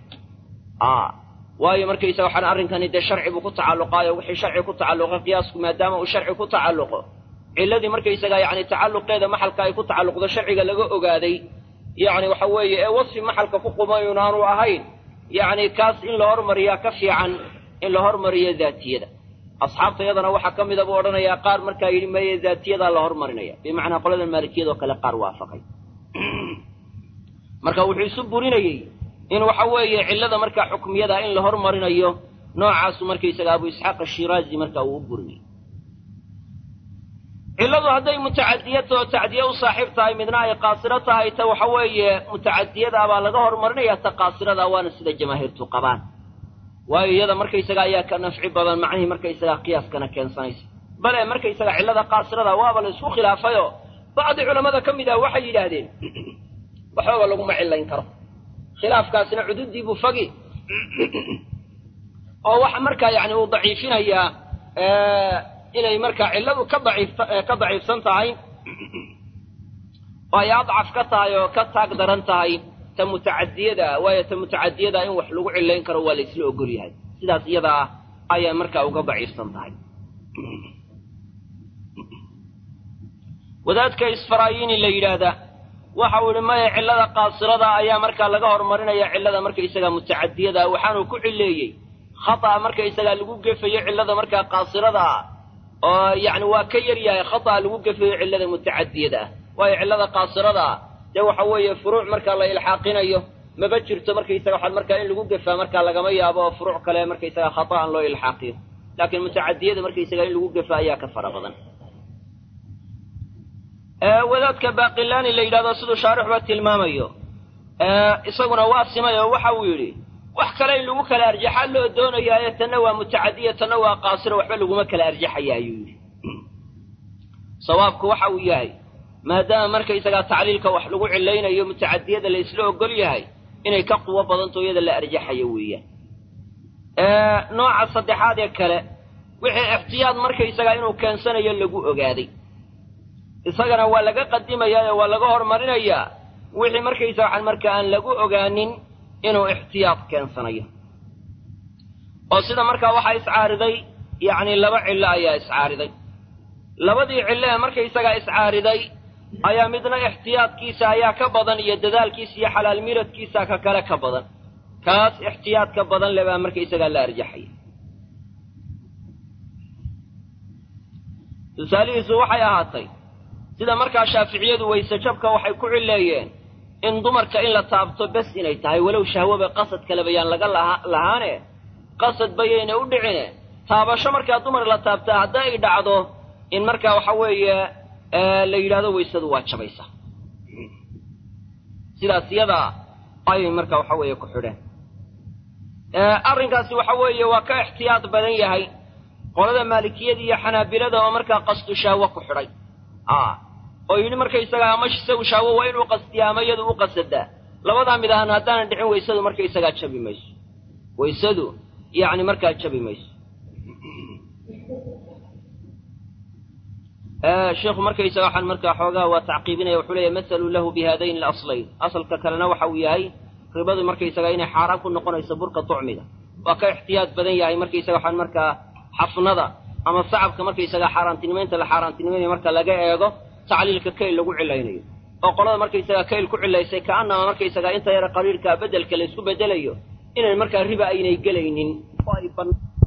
Speaker 2: a waayo markaysa waxaan arrinkani dee sharci buu ku tacalluqaayo wixii sharci ku tacalluqa qiyaasku maadaama uu sharci ku tacalluqo cilladii markaysagaa yacni tacalluqeeda maxalka ay ku tacalluqdo sharciga laga ogaaday yacni waxa weeye ee wasfi maxalka ku qumayun aanu ahayn yacni kaas in la hormariyaa ka fiican in la hormariyo daatiyada asxaabta yadana waxaa ka mida buu odhanayaa qaar markaa yidhi meye daatiyadaa la hormarinaya bimacnaa qolada maalikiyadoo kale qaar waafaqay marka wuxuu isu burinayey in waxa weeye cillada markaa xukmiyada in la hormarinayo noocaasu markaysaga abu isxaaq ashiraazi marka uu u burinayay cilladu hadday mutacadiyata oo tacdiye u saaxiib tahay midna ay qaasiro tahay ta waxa weeye mutacadiyadaabaa laga hormarinaya ta qaasirada waana sida jamaahiirtu qabaan waayo iyada markaysaga ayaa ka nafci badan macnihii markaysagaa qiyaaskana keensanaysa
Speaker 1: bale markaysaga cillada qaasirada waaba la isku khilaafayoo bacdi culammada ka mid ah waxay yidhaahdeen waxbaba laguma cillayn karo khilaafkaasina cududii buu fagi oo waxa markaa yani uu daciifinayaa inay markaa cilladu ka daciif ka daciifsan tahay oo ay adcaf ka tahay oo ka taag daran tahay ta mutacadiyada waayo ta mutacadiyada in wax lagu cillayn karo waa la isla ogol yahay sidaas iyadaa ayaa markaa uga daciifsan tahay wadaadka isfarayini la yidhaahda waxa uu yihi maya cillada qaasirada ayaa markaa laga horumarinaya cillada markaysaga mutacadiyada waxaanuu ku cileeyey khata'a markaysagaa lagu gefayo cillada markaa qaasirada ah oo yacni waa ka yar yahay khata'a lagu gefayo cillada mutacadiyada ah waayo cillada qaasirada ah dee waxa weeye furuuc markaa la ilxaaqinayo maba jirto markaysaga waxaa markaa in lagu gefaa markaa lagama yaabo oo furuuc kale markaysaga khata'an loo ilxaaqiyo laakiin mutacadiyada markaysaga in lagu gefa ayaa ka fara badan wadaadka baaqilaani la yidhahdo siduu shaarixuba tilmaamayo isaguna waa simay oo waxa uu yidhi wax kale in lagu kala arjaxaa loo doonayaaye tanna waa mutacadiya tanna waa qaasiro waxba laguma kala arjaxaya ayuu yidhi sawaabku waxa uu yahay maadaama markaysagaa tacliilka wax lagu cilaynayo mutacadiyada la isla ogol yahay inay ka quwo badanto iyada la arjaxayo weeyaan nooca saddexaad ee kale wixii ixtiyaad markaysagaa inuu keensanayo lagu ogaaday isagana waa laga qadimayaa ee waa laga horumarinayaa wixii markaysa waxaan marka aan lagu ogaanin inuu ixtiyaad keensanayo oo sida markaa waxaa iscaariday yacni laba cillo ayaa iscaariday labadii cillo ee markaysagaa iscaariday ayaa midna ixtiyaadkiisa ayaa ka badan iyo dadaalkiisa iyo xalaal miradkiisa ka kale ka badan kaas ixtiyaadka badan le baa markaysagaa la arjaxaya tusaalihiisu waxay ahaatay sida markaa shaaficiyadu wayse jabka waxay ku cileeyeen in dumarka in la taabto bes inay tahay walow shahwoba qasad kaleba yaan laga lahaane qasad bayayna u dhicine taabasho markaa dumar la taabtaa hadda ay dhacdo in markaa waxa weeye la yidhahdo waysadu waa jabaysa sidaas iyadaa ayay markaa waxa weeye ku xidheen arrinkaasi waxa weeye waa ka ixtiyaad badan yahay qolada maalikiyada iyo xanaabilada oo markaa qasdu shahwo ku xidhay oo yidhi markaysagaa ama isagu shahwo waa inuu qastiyaa ama iyadu u qasadaa labadaa mid ahaan haddaanan dhicin waysadu markaysagaa jabi mayso waysadu yacni markaa jabi mayso sheikhu markaysaga waxaan markaa xoogaa waa tacqiibinaya wuxuu leeyahy masaluu lahu bi haadayn alaslayn asalka kalena waxa uu yahay ribadu markaysaga inay xaaraan ku noqonayso burka tucmiga waa ka ixtiyaad badan yahay markaysaga waxaan markaa xafnada ama sacabka markaysaga xaaraantinimaynta la xaaraantinimaynayo marka laga eego tacliilka kayl lagu cilaynayo oo qolada markaysaga kayl ku cilaysay ka'annama markaysaga inta yara qaliilkaa beddelka la isku beddelayo inay markaa riba aynay gelaynin oo ay